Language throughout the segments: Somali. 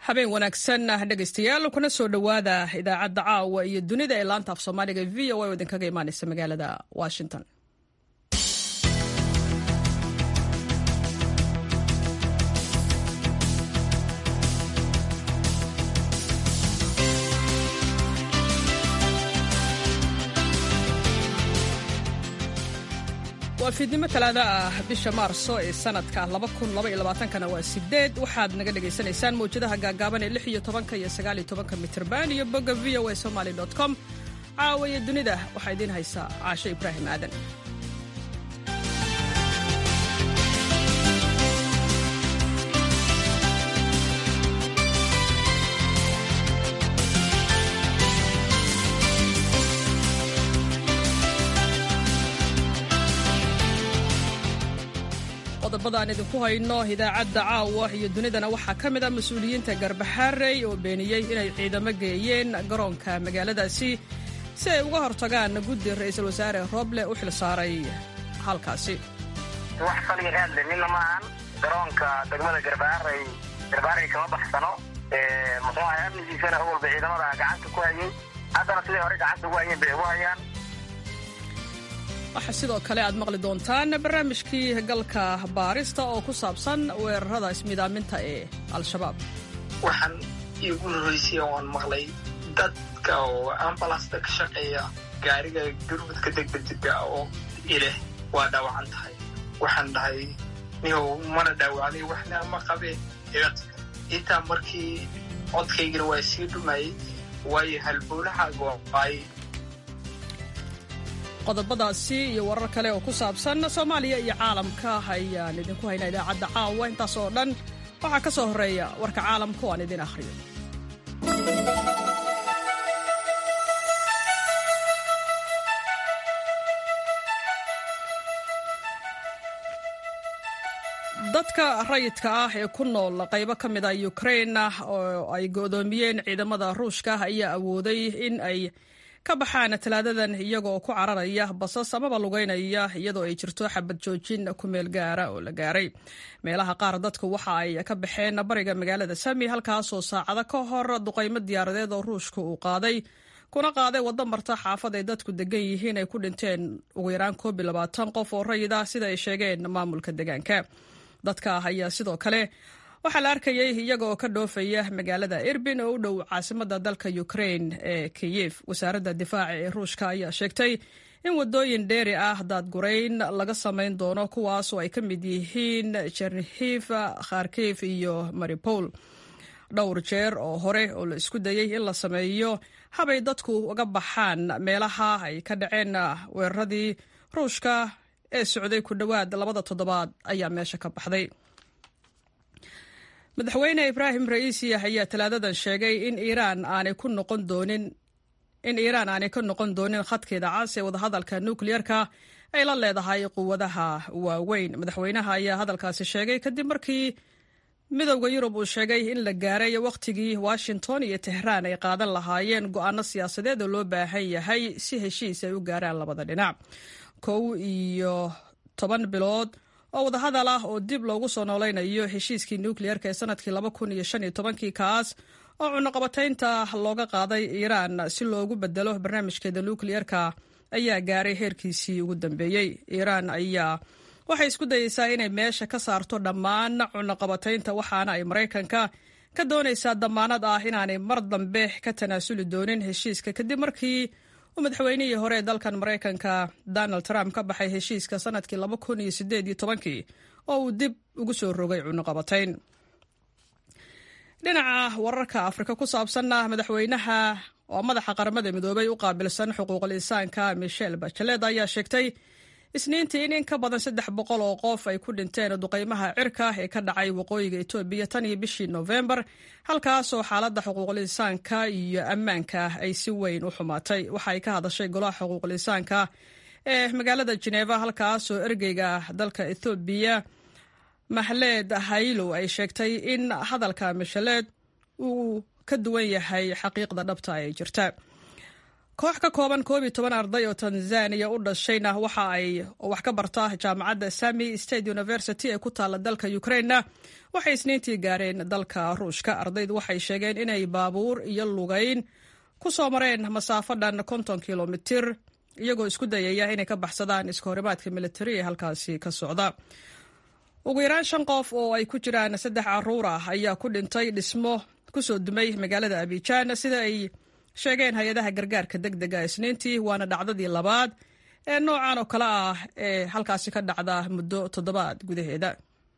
habeen wanaagsan dhegaystayaal kuna soo dhowaada idaacadda caawa iyo dunida ee laanta af soomaaliga v o a oo idinkaga imaaneysa magaalada washington waa fiidnimo talaada ah bisha maarso ee sanadka kana waa sideed waxaad naga dhagaysanaysaan mawjadaha gaagaaban ee iyo tobanka iyo sagaaliyo tobanka mitrban iyo bogga v o a somaly com caawa iyo dunida waxaa idiin haysaa caasho ibraahim aadan qodobada aan idinku hayno idaacadda caawa iyo dunidana waxaa ka mid ah mas-uuliyiinta garbaxaarey oo beeniyey inay ciidamo geeyeen garoonka magaaladaasi si ay uga hortagaan guddi ra-iisul wasaare roble u xil saaray halkaasi wax faliga aadle midna maahan garoonka degmada garbaarey garbaarey kama baxsano muxuu ahay amnigiisana awalba ciidamada gacanta ku hayay haddana siday hore gacanta ugu hayeen bay ugu hayaan waxaa sidoo kale aad maqli doontaan barnaamijkii galka baarista oo ku saabsan weerarada ismidaaminta ee al-shabaab waxaan iigu horreysay waan maqlay dadka oo ambalasta ka shaqeeya gaariga gurmudka degdega oo ileh waa dhaawacan tahay waxaan dhahay nihow mana dhaawacday waxna ma qabeen intaa markii codkaygana waa sii dhumayay waayo halbowlahaag ay qodobadaasi iyo warar kale oo ku saabsan soomaaliya iyo caalamka ayaan idinku haynaa idaacadda caawa intaas oo dhan waxaa ka soo horreeya warka caalamka oo aan idin akhriyo dadka rayidka ah ee ku nool qaybo ka mid a ukrain oo ay go'doomiyeen ciidamada ruushka ayaa awooday in ay ka baxaan talaadadan iyagoo ku cararaya basas amaba lugeynaya iyadoo ay jirto xabad joojin ku meel gaara oo la gaaray meelaha qaar dadku waxa ay ka baxeen bariga magaalada sami halkaasoo saacado ka hor duqaymo diyaaradeed oo ruushka uu qaaday kuna qaaday waddo marta xaafad ay dadku degan yihiin ay ku dhinteen ugu yaraan koob iyo labaatan qof oo rayid ah sida ay sheegeen maamulka deegaanka dadka ayaa sidoo kale waxaa la arkayay iyaga oo ka dhoofaya magaalada irbin oo u dhow caasimada dalka ukrain ee kiyef wasaaradda difaaca ee ruushka ayaa sheegtay in wadooyin dheeri ah daadgurayn laga samayn doono kuwaas oo ay ka mid yihiin chernihiv kharkif iyo maripol dhowr jeer oo hore oo la isku dayey in la sameeyo habay dadku uga baxaan meelaha ay ka dhaceen weeraradii ruushka ee socday ku dhowaad labada toddobaad ayaa meesha ka baxday madaxweyne ibraahim ra'iisi ayaa talaadadan sheegay in iiraan aanay ku noqon doonin in iiraan aanay ka noqon doonin khadkeeda cas ee wadahadalka nukliyerka ay la leedahay quwadaha waaweyn madaxweynaha ayaa hadalkaasi sheegay kadib markii midowda yurub uu sheegay in la gaaray wakhtigii washington iyo tehraan ay qaadan lahaayeen go'aano siyaasadeed oo loo baahan yahay si heshiis ay u gaaraan labada dhinac kow iyo toban bilood oo wadahadal ah oo dib loogu soo noolaynayo heshiiskii nukliyerka ee sanadkii laba kun iyo shan iyo tobankii kaas oo cunuqabataynta looga qaaday iiraan si loogu bedelo barnaamijkeeda nukliyerka ayaa gaaray heerkiisii ugu dambeeyey iiraan ayaa waxay isku dayeysaa inay meesha ka saarto dhammaan cunuqabataynta waxaana ay maraykanka ka doonaysaa damaanad ah inaanay mar dambe ka tanaasuli doonin heshiiska kadib markii uu madaxweynihii hore ee dalkan maraykanka donald trump ka baxay heshiiska sanadkii laba kun iyo sideed iyo tobankii oo uu dib ugu soo rogay cunuqabatayn dhinaca wararka afrika ku saabsanna madaxweynaha oo madaxa qaramada midoobay u qaabilsan xuquuqul insaanka michel bachelet ayaa sheegtay isniintii in in ka badan saddex boqol oo qof ay ku dhinteen duqaymaha cirka ee ka dhacay waqooyiga etoobiya tan iyo bishii noofembar halkaasoo xaaladda xuquuqul insaanka iyo ammaanka ay si weyn u xumaatay waxa ay ka hadashay golaha xuquuqul insaanka ee magaalada jeneva halkaasoo ergeyga dalka ethoobiya mahleed haylow ay sheegtay in hadalka mishaleed uu ka duwan yahay xaqiiqda dhabta ee jirta koox ka kooban koob iyo toban arday oo tanzaniya u dhashayna waxa ay wax ka barta jaamacadda sami state university ee ku taalla dalka ukrainena waxay isniintii gaareen dalka ruushka ardaydu waxay sheegeen inay baabuur iyo lugayn ku soo mareen masaafo dhan konton kilomitir iyagoo isku dayaya inay ka baxsadaan iskahorimaadka militari ee halkaasi ka socda ugu yaraan shan qof oo ay ku jiraan saddex caruur ah ayaa ku dhintay dhismo kusoo dumay magaalada abijaan sida ay sheegeen hay-adaha gargaarka deg dega isniintii waana dhacdadii labaad ee noocan oo kale ah ee halkaasi ka dhacda muddo toddobaad gudaheeda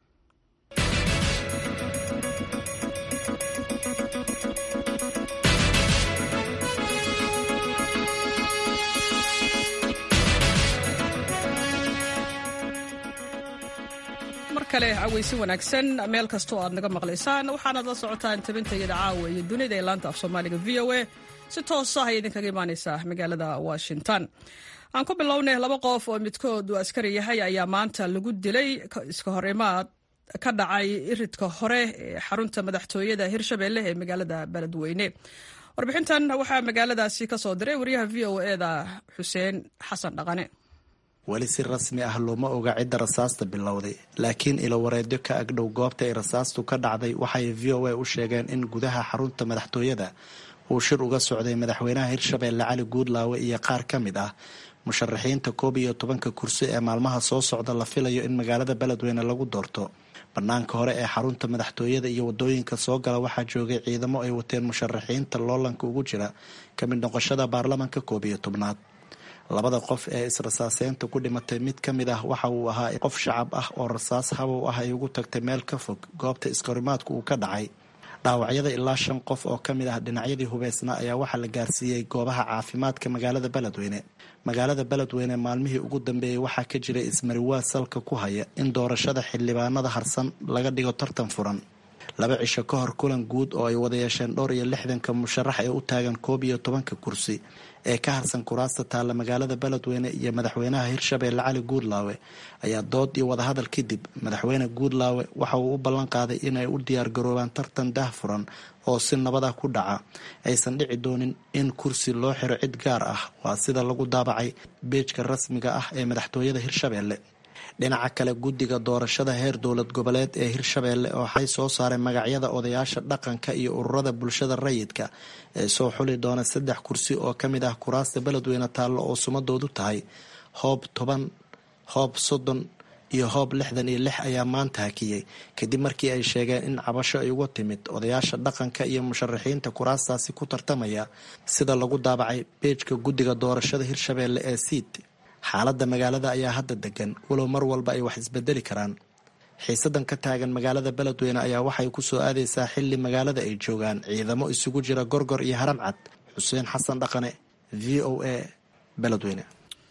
mar kale caweysi wanaagsan meel kastoo aad naga maqlaysaan waxaanaad la socotaan tabintayada caawa iyo dunida ee laanta af soomaaliga v o a si toosa ayay idinkaga imaaneysaa magaalada washington aan ku bilownay laba qof oo midkood uu askari yahay ayaa maanta lagu dilay iska hor imaad ka dhacay iridka hore ee xarunta madaxtooyada hirshabelle ee magaalada beledweyne warbixintan waxaa magaaladaasi ka soo diray wariyaha v o eda xuseen xasan dhaqane weli si rasmi ah looma oga cidda rasaasta bilowday laakiin ilowareedyo ka agdhow goobta ay rasaastu ka dhacday waxay v o a u sheegeen in gudaha xarunta madaxtooyada uu shir uga socday madaxweynaha hirshabeelle cali guudlaawe iyo qaar ka mid ah musharaxiinta koob iyo tobanka kursi ee maalmaha soo socda la filayo in magaalada beledweyne lagu doorto banaanka hore ee xarunta madaxtooyada iyo wadooyinka soo gala waxaa joogay ciidamo ay wateen musharaxiinta loolanka ugu jira ka mid noqoshada baarlamanka koob iyo tobnaad labada qof ee israsaaseynta ku dhimatay mid ka mid ah waxa uu ahaa qof shacab ah oo rasaas habow ah ay ugu tagtay meel ka fog goobta iskahorimaadku uu ka dhacay dhaawacyada ilaa shan qof oo ka mid ah dhinacyadii hubeysnaa ayaa waxaa la gaarsiiyey goobaha caafimaadka magaalada beledweyne magaalada beledweyne maalmihii ugu dambeeyey waxaa ka jiray ismariwaa salka ku haya in doorashada xildhibaanada harsan laga dhigo tartan furan laba cisho ka hor kulan guud oo ay wada yeesheen dhowr iyo lixdanka musharax ee u taagan koob iyo tobanka kursi ee ka harsan kuraasta taalla magaalada beledweyne iyo madaxweynaha hirshabeelle cali guudlaawe ayaa dood iyo wadahadal kadib madaxweyne guudlaawe waxa uu u ballan qaaday inay u diyaargaroobaan tartan dah furan oo si nabada ku dhaca aysan dhici doonin in kursi loo xiro cid gaar ah waa sida lagu daabacay beejka rasmiga ah ee madaxtooyada hirshabeelle dhinaca kale guddiga doorashada heer dowlad goboleed ee hirshabeelle waxay soo saareen magacyada odayaasha dhaqanka iyo ururada bulshada rayidka ee soo xuli doona saddex kursi oo ka mid ah kuraasta beledweyne taallo oo sumadoodu tahay hoob toban hoob soddon iyo hoob lixdan iyo lix ayaa maanta hakiyey kadib markii ay sheegeen in cabasho ay uga timid odayaasha dhaqanka iyo musharaxiinta kuraastaasi ku tartamaya sida lagu daabacay beejka guddiga doorashada hirshabeelle ee siid xaaladda magaalada ayaa hadda degan walow mar walba ay wax isbedeli karaan xiisadan ka taagan magaalada beledweyne ayaa waxay ku soo aadaysaa xilli magaalada ay joogaan ciidamo isugu jira gorgor iyo haram cad xuseen xasan dhaqane v o a beledweyne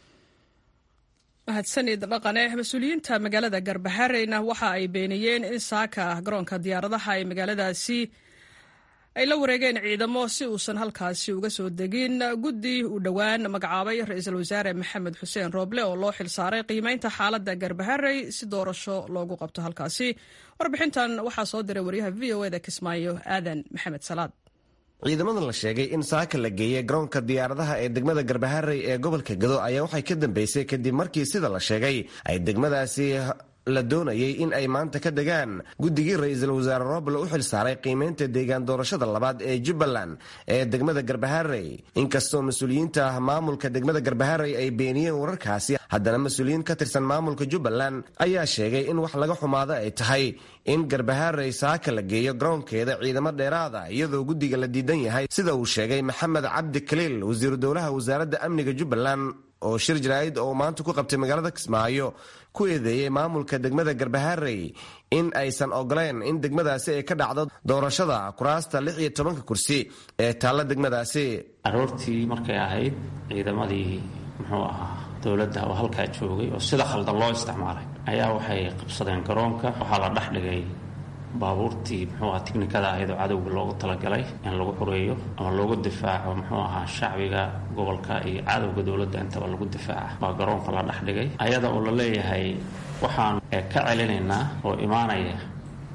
mahadsanid dhaqane mas-uuliyiinta magaalada garbahareyna waxa ay beeniyeen in saaka garoonka diyaaradaha ee magaaladaasi ay la wareegeen ciidamo si uusan halkaasi uga soo degin guddi uu dhowaan magacaabay ra-iisul wasaare maxamed xuseen rooble oo loo xilsaaray qiimeynta xaaladda garbaharey si doorasho loogu qabto halkaasi warbixintan waxaa soo diray waryaha v o eda kismaayo aadan maxamed salaad ciidamadan la sheegay in saaka la geeyey garoonka diyaaradaha ee degmada garbaharey ee gobolka gado ayaa waxay ka dambeysay kadib markii sida la sheegay ay degmadaasi la doonayay in ay maanta ka degaan guddigii ra-iisul wasaare roble u xilsaaray qiimeynta deegaan doorashada labaad ee jubbaland ee degmada garbaharey inkastoo mas-uuliyiinta maamulka degmada garbaharey ay beeniyeen wararkaasi haddana mas-uuliyiin ka tirsan maamulka jubbaland ayaa sheegay in wax laga xumaado ay tahay in garbaharey saaka la geeyo garoonkeeda ciidamo dheeraada iyadoo guddiga la diidan yahay sida uu sheegay maxamed cabdi kaliil wasiiru dowlaha wasaaradda amniga jubbaland oo shir jaraa'id oo maanta ku qabtay magaalada kismaayo ku eedeeyey maamulka degmada garbaharey in aysan ogoleen in degmadaasi ay ka dhacdo doorashada kuraasta lix iyo tobanka kursi ee taalla degmadaasi aroortii markay ahayd ciidamadii muxuu ahaa dowladda oo halkaa joogay oo sida khaldan loo isticmaalay ayaa waxay qabsadeen garoonka waxaa la dhex dhigay baabuurtii muxuu aha tiknikada ahayd oo cadowga loogu talagalay in lagu xureeyo ama loogu difaaco muxuu ahaa shacbiga gobolka iyo cadowga dowladda intaba lagu difaaca baa garoonka la dhex dhigay ayada oo la leeyahay waxaan ka celinaynaa oo imaanaya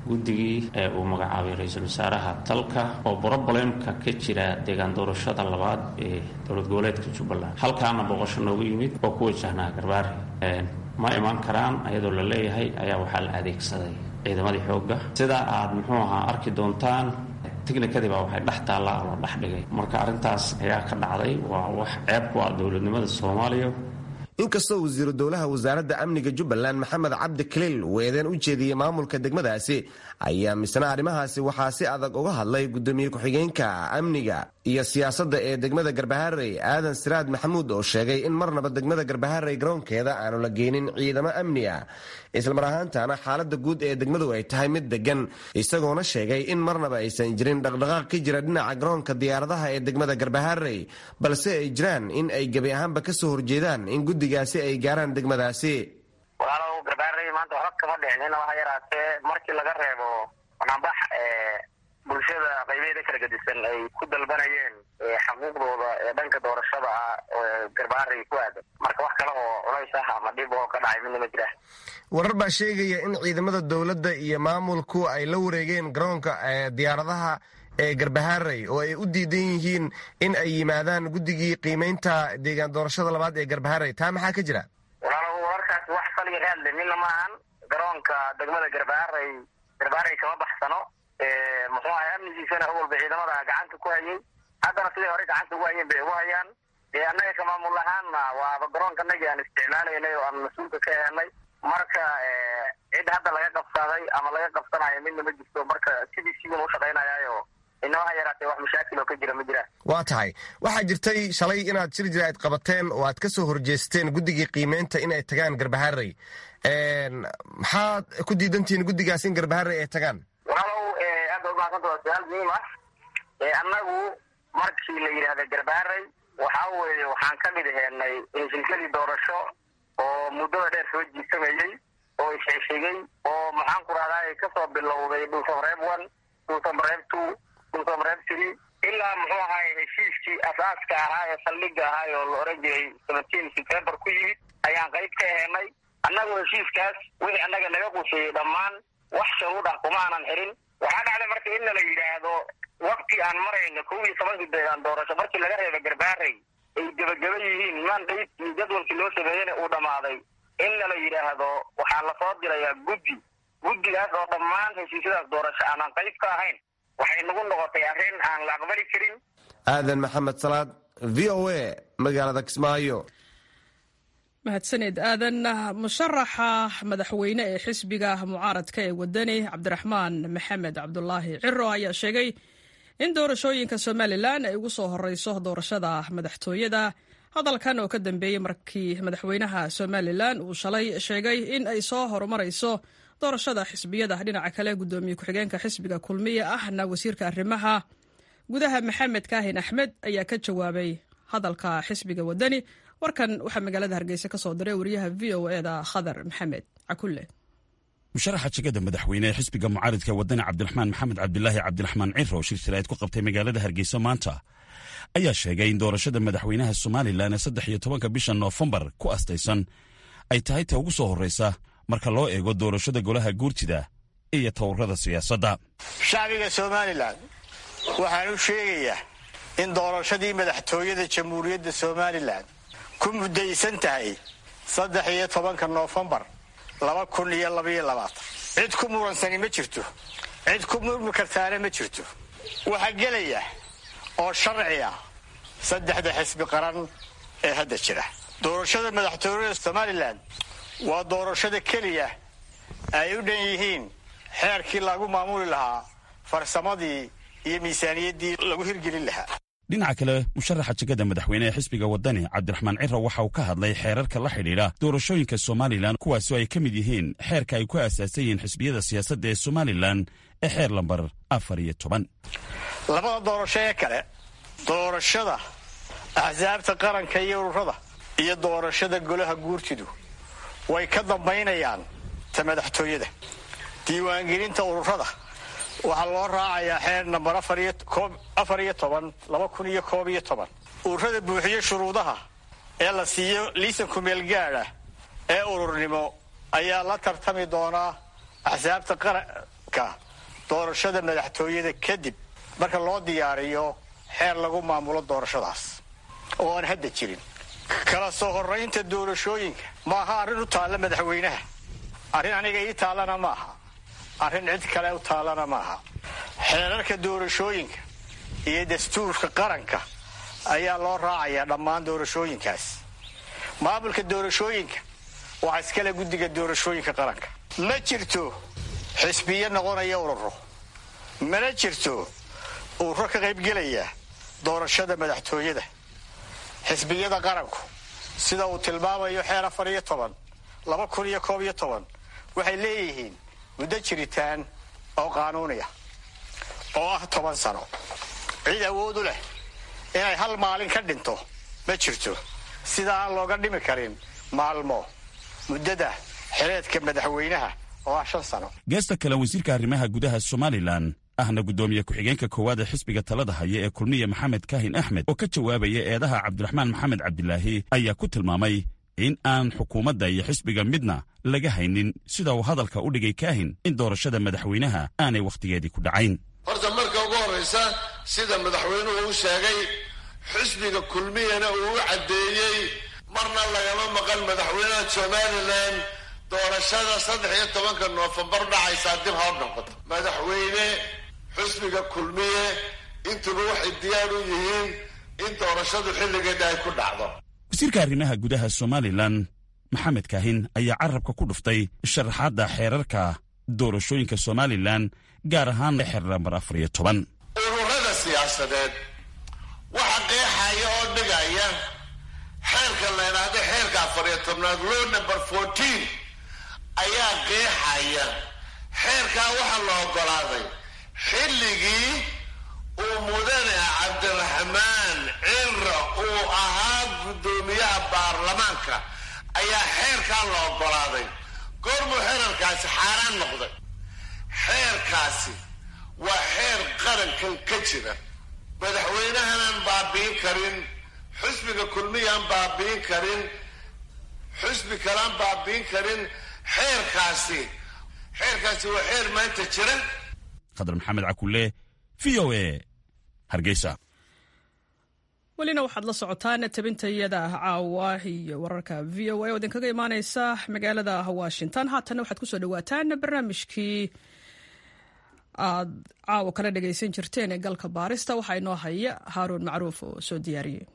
guddigii ee uu magacaabay ra-iisul wasaaraha dalka oo brobalemka ka jira deegaan doorashada labaad ee dowlad goboleedka jubbaland halkaana booqasho noogu yimid oo ku wajahnaa garbaare ma imaan karaan ayadoo la leeyahay ayaa waxaa la adeegsaday ciidamadii xoogga sida aad muxuu ahaa arki doontaan tignikadii baa waxay dhex taallaa oo la dhex dhigay marka arrintaas ayaa ka dhacday waa wax ceeb ku ah dowladnimada soomaaliya inkastoo wasiiru dowlaha wasaaradda amniga jubbaland maxamed cabdi kaliil uu eedeen u jeediyey maamulka degmadaasi ayaa misna arrimahaasi waxaa si adag uga hadlay gudoomiye ku-xigeenka amniga iyo siyaasadda ee degmada garbaharey aadan siraad maxamuud oo sheegay in marnaba degmada garbaharey garoonkeeda aanu la geynin ciidamo amni ah islamar ahaantana xaalada guud ee degmadu ay tahay mid degan isagoona sheegay in marnaba aysan jirin dhaqdhaqaaq ka jira dhinaca garoonka diyaaradaha ee degmada garbaharey balse ay jiraan in ay gebi ahaanba kasoo horjeedaan in guddigaasi ay gaaraan degmadaasi walaalow garbaarey maanta waxba kama dhicin ina waxa yaraatee markii laga reebo banaanbax bulshada qaybeeda kala gedisan ay ku dalbanayeen xaquuqdooda ee dhanka doorashada ah oo garbaarey ku aadan marka wax kale oo culays ah ama dhib oo ka dhacay midna ma jira warar baa sheegaya in ciidamada dowladda iyo maamulku ay la wareegeen garoonka diyaaradaha ee garbaharey oo ay u diidan yihiin in ay yimaadaan guddigii qiimeynta deegaan doorashada labaad ee garbaharey taa maxaa ka jira walaalow wararkaasi wax saliga raadle midna maahan garoonka degmada garbaharey garbaharey kama baxsano muxuu ahay amnigiisana awalba ciidamada gacanta ku hayay haddana siday hore gacanta ugu hayeen bay ugu hayaan dee annaga ka maamul ahaanna waaba garoonka anagii aan isticmaalaynay oo aan mas-uulka ka ehenay marka cid hadda laga qabsaday ama laga qabsanayo midna ma jirto marka sidii sidan u shaqaynayaayo ina waxa yaraatee wax mashaakil oo ka jira ma jiraan waa tahay waxaa jirtay shalay inaad shir jira aad qabateen oo aad ka soo horjeesteen guddigii qiimeynta in ay tagaan garbaharey maxaad ku diidantihiin guddigaas in garbaharey ay tagaan walaalow aad ba umahadsanta waa su-aal muhiim ah annagu markii la yidhaahda garbaharey waxa weeye waxaan ka mid aheynay shilkadii doorasho oo muddada dheer soo jiisamayey oo isxigxigay oo maxaan ku rahdaa kasoo bilowday dhulsamareeb one dhulsamareeb two dhulsamareeb three ilaa muxuu ahaay heshiiskii asaaska ahaa ee saldhiga ahaay oo la oran jiray seventeen september ku yimid ayaan qayb ka ahenay annagu heshiiskaas wixii annaga naga quseeyey dhammaan wax sharuud ah kuma aanan xirin waxaa dhacday marka in nala yidhaahdo wakti aan marayno kow iyo tobankii deegaan doorasho markii laga reeba garbaarey ay gebageba yihiin mandate iyo jadwalkii loo sameeyeyna uu dhammaaday in nala yidhaahdo waxaa lasoo dirayaa guddi guddigaas oo dhammaan heshiisyadaas doorasho aanan qayb ka ahayn waxay nagu noqotay arrin aan la aqbali karin aadan maxamed salaad v o a magaalada kismaayo mahadsaned aadan musharaxa madaxweyne ee xisbiga mucaaradka ee wadani cabdiraxmaan maxamed cabdulaahi ciro ayaa sheegay in doorashooyinka somalilan ay ugu soo horeyso doorashada madaxtooyada hadalkan oo ka dambeeyey markii madaxweynaha somalilan uu shalay sheegay in ay soo horumarayso doorashada xisbiyada dhinaca kale gudoomiye ku-xigeenka xisbiga kulmiye ahna wasiirka arrimaha gudaha maxamed kaahin axmed ayaa ka jawaabay hadalka xisbiga wadani warkan waxaa magaalada hargeysa ka soo diray wariyaha v o eda khadar maxamed cakulle musharaxa jegada madaxweyne ee xisbiga mucaaridka wadani cabdiraxmaan maxamed cabdilaahi cabdiraxmaan ciro shir shiraad ku qabtay magaalada hargeysa maanta ayaa sheegay in doorashada madaxweynaha somalilan ee saddex iyo tobanka bisha noofembar ku astaysan ay tahay ta ugu soo horreysa marka loo eego doorashada golaha guurtida iyo towrada siyaasadda shacbiga somalilan waxaan u sheegayaa in doorashadii madaxtooyada jamhuuriyadda somalilan ku muddaysan tahay saddex iyo tobanka noofembar laba kun iyo labaiyo labaatan cid ku muransani ma jirto cid ku murmi kartaana ma jirto waxaa gelaya oo sharci ah saddexda xisbi qaran ee hadda jira doorashada madaxtooyada somalilan waa doorashada keliya ay u dhan yihiin xeerkii lagu maamuli lahaa farsamadii iyo miisaaniyaddii lagu hirgelin lahaa dhinaca kale musharaxa jegada madaxweyne ee xisbiga wadani cabdiraxmaan ciro waxa uu ka hadlay xeerarka la xidhiidha doorashooyinka somalilan kuwaasoo ay ka mid yihiin xeerka ay ku aasaasan yihiin xisbiyada siyaasadda ee somalilan ee xeer lambar afar iyo toban labada doorasho ee kale doorashada axsaabta qaranka iyo ururada iyo doorashada golaha guurtidu way ka dambaynayaan ta madaxtooyada diiwaangelinta ururada waxaa loo raacayaa xeer nambar afar iyo toban laba kun iyo koob iyo toban ururada buuxiyo shuruudaha ee la siiyo liisanku meelgaadha ee ururnimo ayaa la tartami doonaa axsaabta dhammaystirka doorashada madaxtooyada kadib marka loo diyaariyo xeer lagu maamulo doorashadaas oo aan hadda jirin kala soo horraynta doorashooyinka ma aha arrin u taalla madaxweynaha arrin aniga ii taallana ma aha arrin cid kale u taallana ma aha xeerarka doorashooyinka iyo dastuurka qaranka ayaa loo raacayaa dhammaan doorashooyinkaas maamulka doorashooyinka waxaa iskale guddiga doorashooyinka qaranka ma jirto xisbiyo noqonaya ururo mana jirto ururo ka qaybgelaya doorashada madaxtooyada xisbiyada qaranku sida uu tilmaamayo xeer afar iyo toban laba kun iyo koob iyo toban waxay leeyihiin muddo jiritaan oo qaanuuniya oo ah toban sano cid awood u leh inay hal maalin ka dhinto ma jirto sida aan looga dhimi karin maalmo muddada xereedka madaxweynaha oo ah shan sano geesta kale wasiirka arrimaha gudaha somalilan ahna guddoomiye ku-xigeenka koowaad ee xisbiga talada haya ee kulmiye maxamed kaahin axmed oo ka jawaabaya eedaha cabdiraxmaan maxamed cabdilaahi ayaa ku tilmaamay in aan xukuumadda iyo xisbiga midna laga haynin sida uu hadalka u dhigay kaahin in doorashada madaxweynaha aanay wakhtigeedii ku dhacayn horta marka ugu horraysa sida madaxweynuhu u sheegay xisbiga kulmiyana uu u caddeeyey marna lagama maqan madaxweynaha somalilan doorashada saddex iyo tobanka noofembar dhacaysaa dib hor noqoto madaxweyne xisbiga kulmiye intuba waxay diyaar u yihiin in doorashadu xilligeeda ay ku dhacdo wasiirka arrimaha gudaha somalilan maxamed kaahin ayaa carabka ku dhuftay sharaxaadda xeerarka doorashooyinka somalilan gaar ahaan xeer nambar afar iyo toban ururada siyaasadeed waxa qeexaya oo dhigaya xeerka la idhaahdo xeerka afar iyo tobnaad low number fourteen ayaa qeexaya xeerkaa waxaa la oggolaaday xilligii uu mudane cabdiraxmaan cira uu ahaa guddoomiyaha baarlamaanka ayaa xeerkaa la oggolaaday goormuu xeerarkaasi xaaraan noqday xeerkaasi waa xeer qarankan ka jira madaxweynahanaan baabi'in karin xusbiga kulmiyaan baabi'in karin xusbi kalaan baabi'in karin xeerkaasi xeerkaasi waa xeer maanta jira khadar maxamed cakulle v o e hargeysa welina waxaad la socotaan tabintayada caawa iyo wararka v o a oo idinkaga imaaneysa magaalada washington haatanna waxaad kusoo dhawaataan barnaamijkii aad caawa kala dhagaysan jirteen ee galka baarista waxaa inoo haya haaruun macruuf oo soo diyaariyey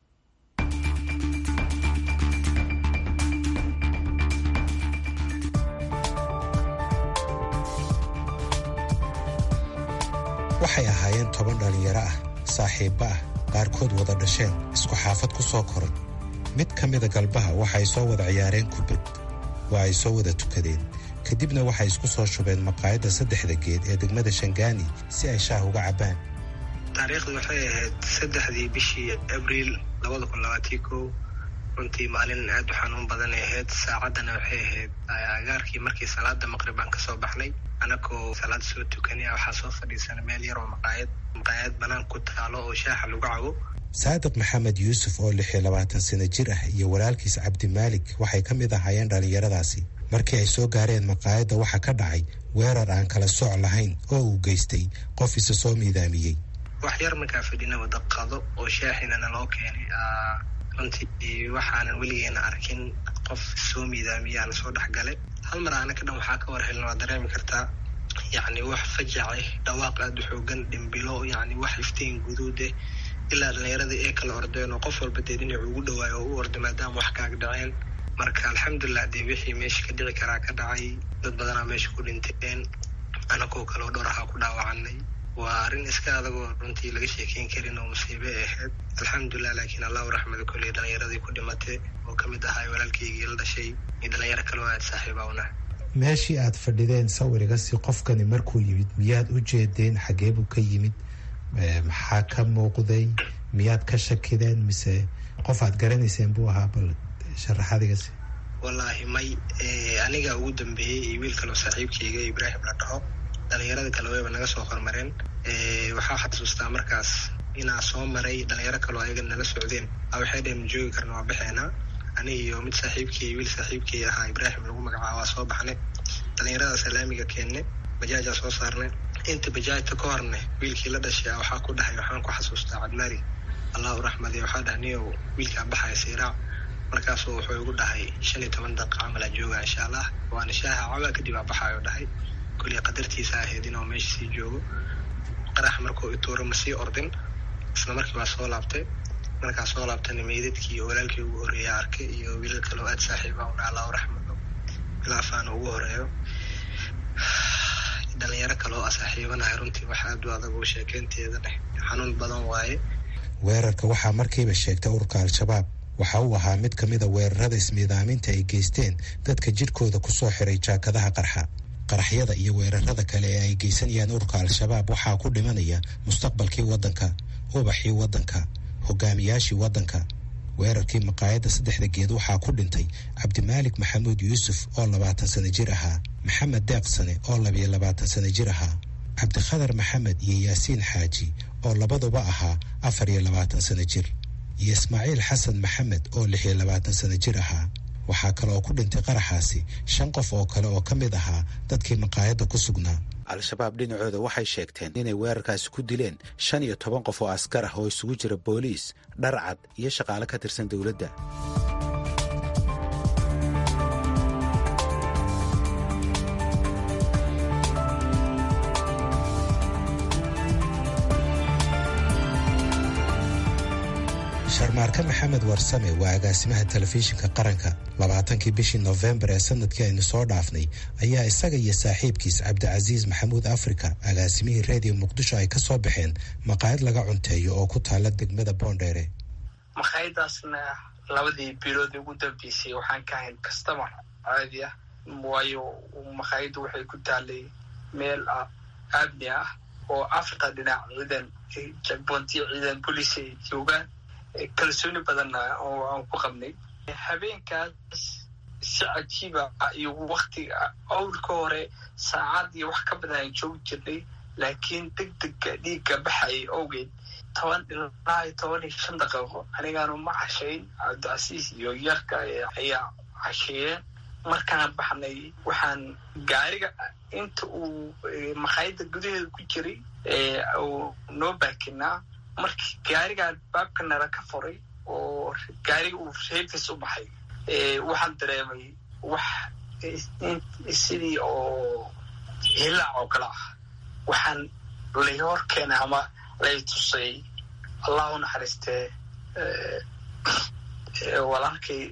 waxay ahaayeen toban dhallinyaro ah saaxiibba ah qaarkood wada dhasheen isku xaafad ku soo koray mid ka mida galbaha waxay soo wada ciyaareen kubad waa ay soo wada tukadeen kadibna waxay isku soo shubeen maqaayadda saddexda geed ee degmada shangaani si ay shaah uga cabbaan taariikhdu waxay ahayd saddexdii bishii abriil labada kun labaatii kow runtii maalin aad u xanuun badanay ahayd saacaddana waxay ahayd agaarkii markii salaada maqrib aan kasoo baxnay anakoo salaad soo tukanaya waxaa soo fadhiisana meel yar oo maqaayad maqaayad bannaan ku taalo oo shaaxa lagu cabo saadiq maxamed yuusuf oo lix iyo labaatan sano jir ah iyo walaalkiis cabdimaalik waxay ka mid ahaayeen dhallinyaradaasi markii ay soo gaareen maqaayadda waxaa ka dhacay weerar aan kala sooc lahayn oo uu geystay qof isa soo miidaamiyey wax yar markaa fadhina wada qado oo shaaxinana loo keenay runtii waxaanan weligeena arkin qof soo miidaamiyaana soo dhexgale hal mar aana ka dhan waxaa ka war helna waa dareemi kartaa yacni wax fajace dhawaaq aada u xoogan dhimbilo yacni wax iftiin guduude ilaa dhallinyaradii ee kala ordeen oo qof walba dee dhinac ugu dhawaayo oo u orda maadaama wax kaag dhaceen marka alxamdulilah dee wixii meesha ka dhici karaa ka dhacay dad badanaa meesha ku dhinteen anagoo kaleo dhowr ahaa ku dhaawacanay waa arrin iska adagoo runtii laga sheekeyn karin oo musiibe ahayd alxamdulilah laakiin allahu raxmada koley dhallinyaradii ku dhimatay oo ka mid ahaa walaalkaygii la dhashay iyo dhallinyaro kaleo aad saaxiiba una meeshii aad fadhideen sawirigasi qofkani markuu yimid miyaad u jeedeen xagee buu ka yimid maxaa ka muuqday miyaad ka shakideen mise qof aad garanayseen buu ahaa bal sharaxadigasi wallaahi may aniga ugu dambeeyey iyo wiil kaloo saaxiibkayga ibraahim la dhaho dhalinyarada kale wayba naga soo hormareen waxaa xasuustaa markaas inaa soo maray dhalinyaro kaloo ayaga nala socdeen a waxay dheen ma joogi karna waa baxeenaa ani iyo mid saaxiibkay wiil saaxiibkay ahaa ibraahim lagu magacaaba waa soo baxnay dhalinyarada salaamiga keenne bajaajaa soo saarnay inta bajaajta ka horne wiilkii la dhashay waxaa ku dhahay waxaan ku xasuustaa cabdimari allahu raxmadi waxaa dhahay niyow wiilkaa baxaya siiraac markaasuu wuxuu igu dhahay shan iyo toban daqiiqa camal aa jooga insha allah waana shaaha cabaa kadib aa baxaayo dhahay koley qadartiisa ahayd inuu meesha sii joogo qarax markuu ituuro ma sii ordin isla markii baa soo laabtay markaa soo laabtana meydadkii iyo walaalkii ugu horeeya arkay iyo wiilal kale oo aad saaxiiba u dhaha allahu raxmado bilaafaana ugu horeeyo dhalinyaro kale oo saaxiibanahay runtii wax aad u adag oo sheekeynteeda dheh xanuun badan waaye weerarka waxaa markiiba sheegtay ururka al-shabaab waxa uu ahaa mid ka mida weerarada ismiidaaminta ay geysteen dadka jidhkooda ku soo xiray jaakadaha qarxa qaraxyada iyo weerarada kale ee ay geysanayaan ururka al-shabaab waxaa ku dhimanaya mustaqbalkii waddanka ubaxii waddanka hogaamiyaashii waddanka weerarkii maqaayadda saddexda geed waxaa ku dhintay cabdimaalik maxamuud yuusuf oo labaatan sano jir ahaa maxamed deeq sane oo labiyo labaatan sano jir ahaa cabdikhadar maxamed iyo yaasiin xaaji oo labaduba ahaa afar iyo labaatan sano jir iyo ismaaciil xasan maxamed oo lix iyo labaatan sano jir ahaa waxaa kale oo ku dhintay qaraxaasi shan qof oo kale oo ka mid ahaa dadkii maqaayadda ku sugnaa al-shabaab dhinacooda waxay sheegteen inay weerarkaasi ku dileen shan iyo toban qof oo askar ah oo isugu jira booliis dharcad iyo shaqaale ka tirsan dowladda sharmaarke maxamed warsame waa agaasimaha telefishinka qaranka labaatankii bishii nofembar ee sanadkii aynu soo dhaafnay ayaa isaga iyo saaxiibkiis cabdicasiis maxamuud africa agaasimihii reediyo muqdisho ay ka soo baxeen maqaayad laga cunteeyo oo ku taala degmada boondheere maqaayadaasna labadii bilood ugu dambeysay waxaan ka ahayn kastamar caadi ah waayo maqaayaddu waxay ku taalay meel aabni ah oo africa dhinac ciidan jagboontiyo ciidan bolis ay joogaan kalsooni badanna oo aan ku qabnay habeenkaas si cajiiba iyo waktiga awlka hore saacad iyo wax ka badan aan joogi jirnay laakiin deg dega dhiigga baxayay owgeed toban ilaa iyo toban iyo shan daqiiqo anigaanu ma cashayn cabdicasiis iyo yarka ayaa casheeyeen markaan baxnay waxaan gaariga inta uu maqaayadda gudaheeda ku jiray uu noo baakinaa markii gaarigaan baabka nala ka furay oo gaariga uu reebkiis u baxay waxaan dareemay wax sidii oo hilaac oo kale ah waxaan lay hor keenay ama lay tusay allah u naxariistee walaalkay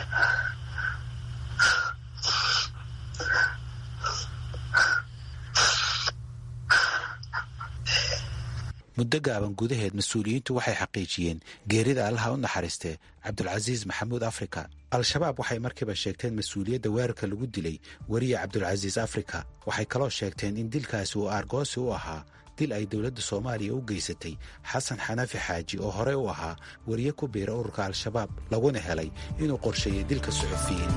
muddo gaaban gudaheed mas-uuliyiintu waxay xaqiijiyeen geerida allaha u naxariistee cabdulcasiis maxamuud africa al-shabaab waxay markiiba sheegteen mas-uuliyadda weerarka lagu dilay weriye cabdulcasiis africa waxay kaloo sheegteen in dilkaasi uu aargoosi u ahaa dil ay dowladda soomaaliya u geysatay xasan xanafi xaaji oo horey u ahaa weriye ku biira ururka al-shabaab laguna helay inuu qorsheeyey dilka suxufiyiin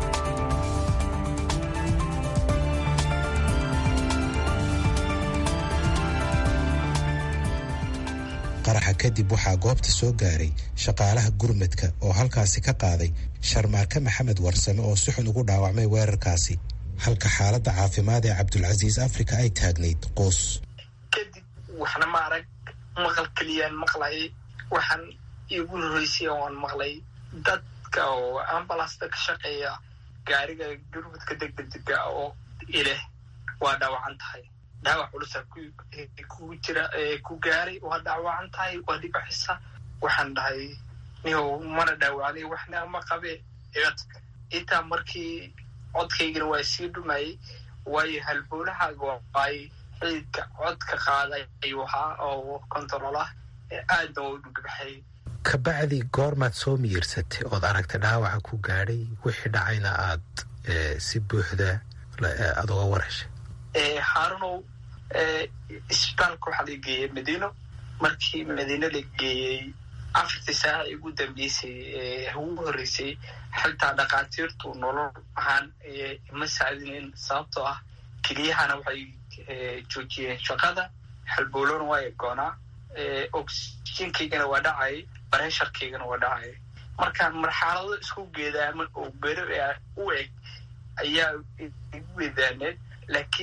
qaraxa kadib waxaa goobta soo gaaray shaqaalaha gurmadka oo halkaasi ka qaaday sharmaarke maxamed warsame oo si xun ugu dhaawacmay weerarkaasi halka xaaladda caafimaad ee cabdulcasiis africa ay taagnayd qoos kadib waxna ma arag maqal keliyaan maqlay waxaan iigu horreysay oan maqlay dadka oo ambalasta ka shaqeeya gaariga gurmadka degdega oo ileh waa dhaawacan tahay dhaawac culusa kugu jira ku gaaray waa dhaawacan tahay waa dhibaxisa waxaan dhahay nihow mana dhaawacnay waxna ma qabe codka intaa markii codkaygana waa sii dhumayay waayo halboolahaaga ay xididka codka qaaday ayuu ahaa oo control ah aadna waa u dhugbaxay kabacdi goormaad soo miyirsatay ood aragtay dhaawaca ku gaadhay wixii dhacayna aad si buuxda aad uga warheshay haarunow isbitaalka waxaa la geeyey madiino markii madiino la geeyey afartii saaca ugu dambeysay ugu horreysay xitaa dhakhaatiirtu nolol ahaan ma saadinin sababtoo ah keliyahana waxay joojiyeen shaqada halboolona waa goonaa oxygenkaygana waa dhacay baresharkaygana waa dhacay markaan marxalado isku geedaaman oo beri u eg ayaa igu weedaaneed laakiin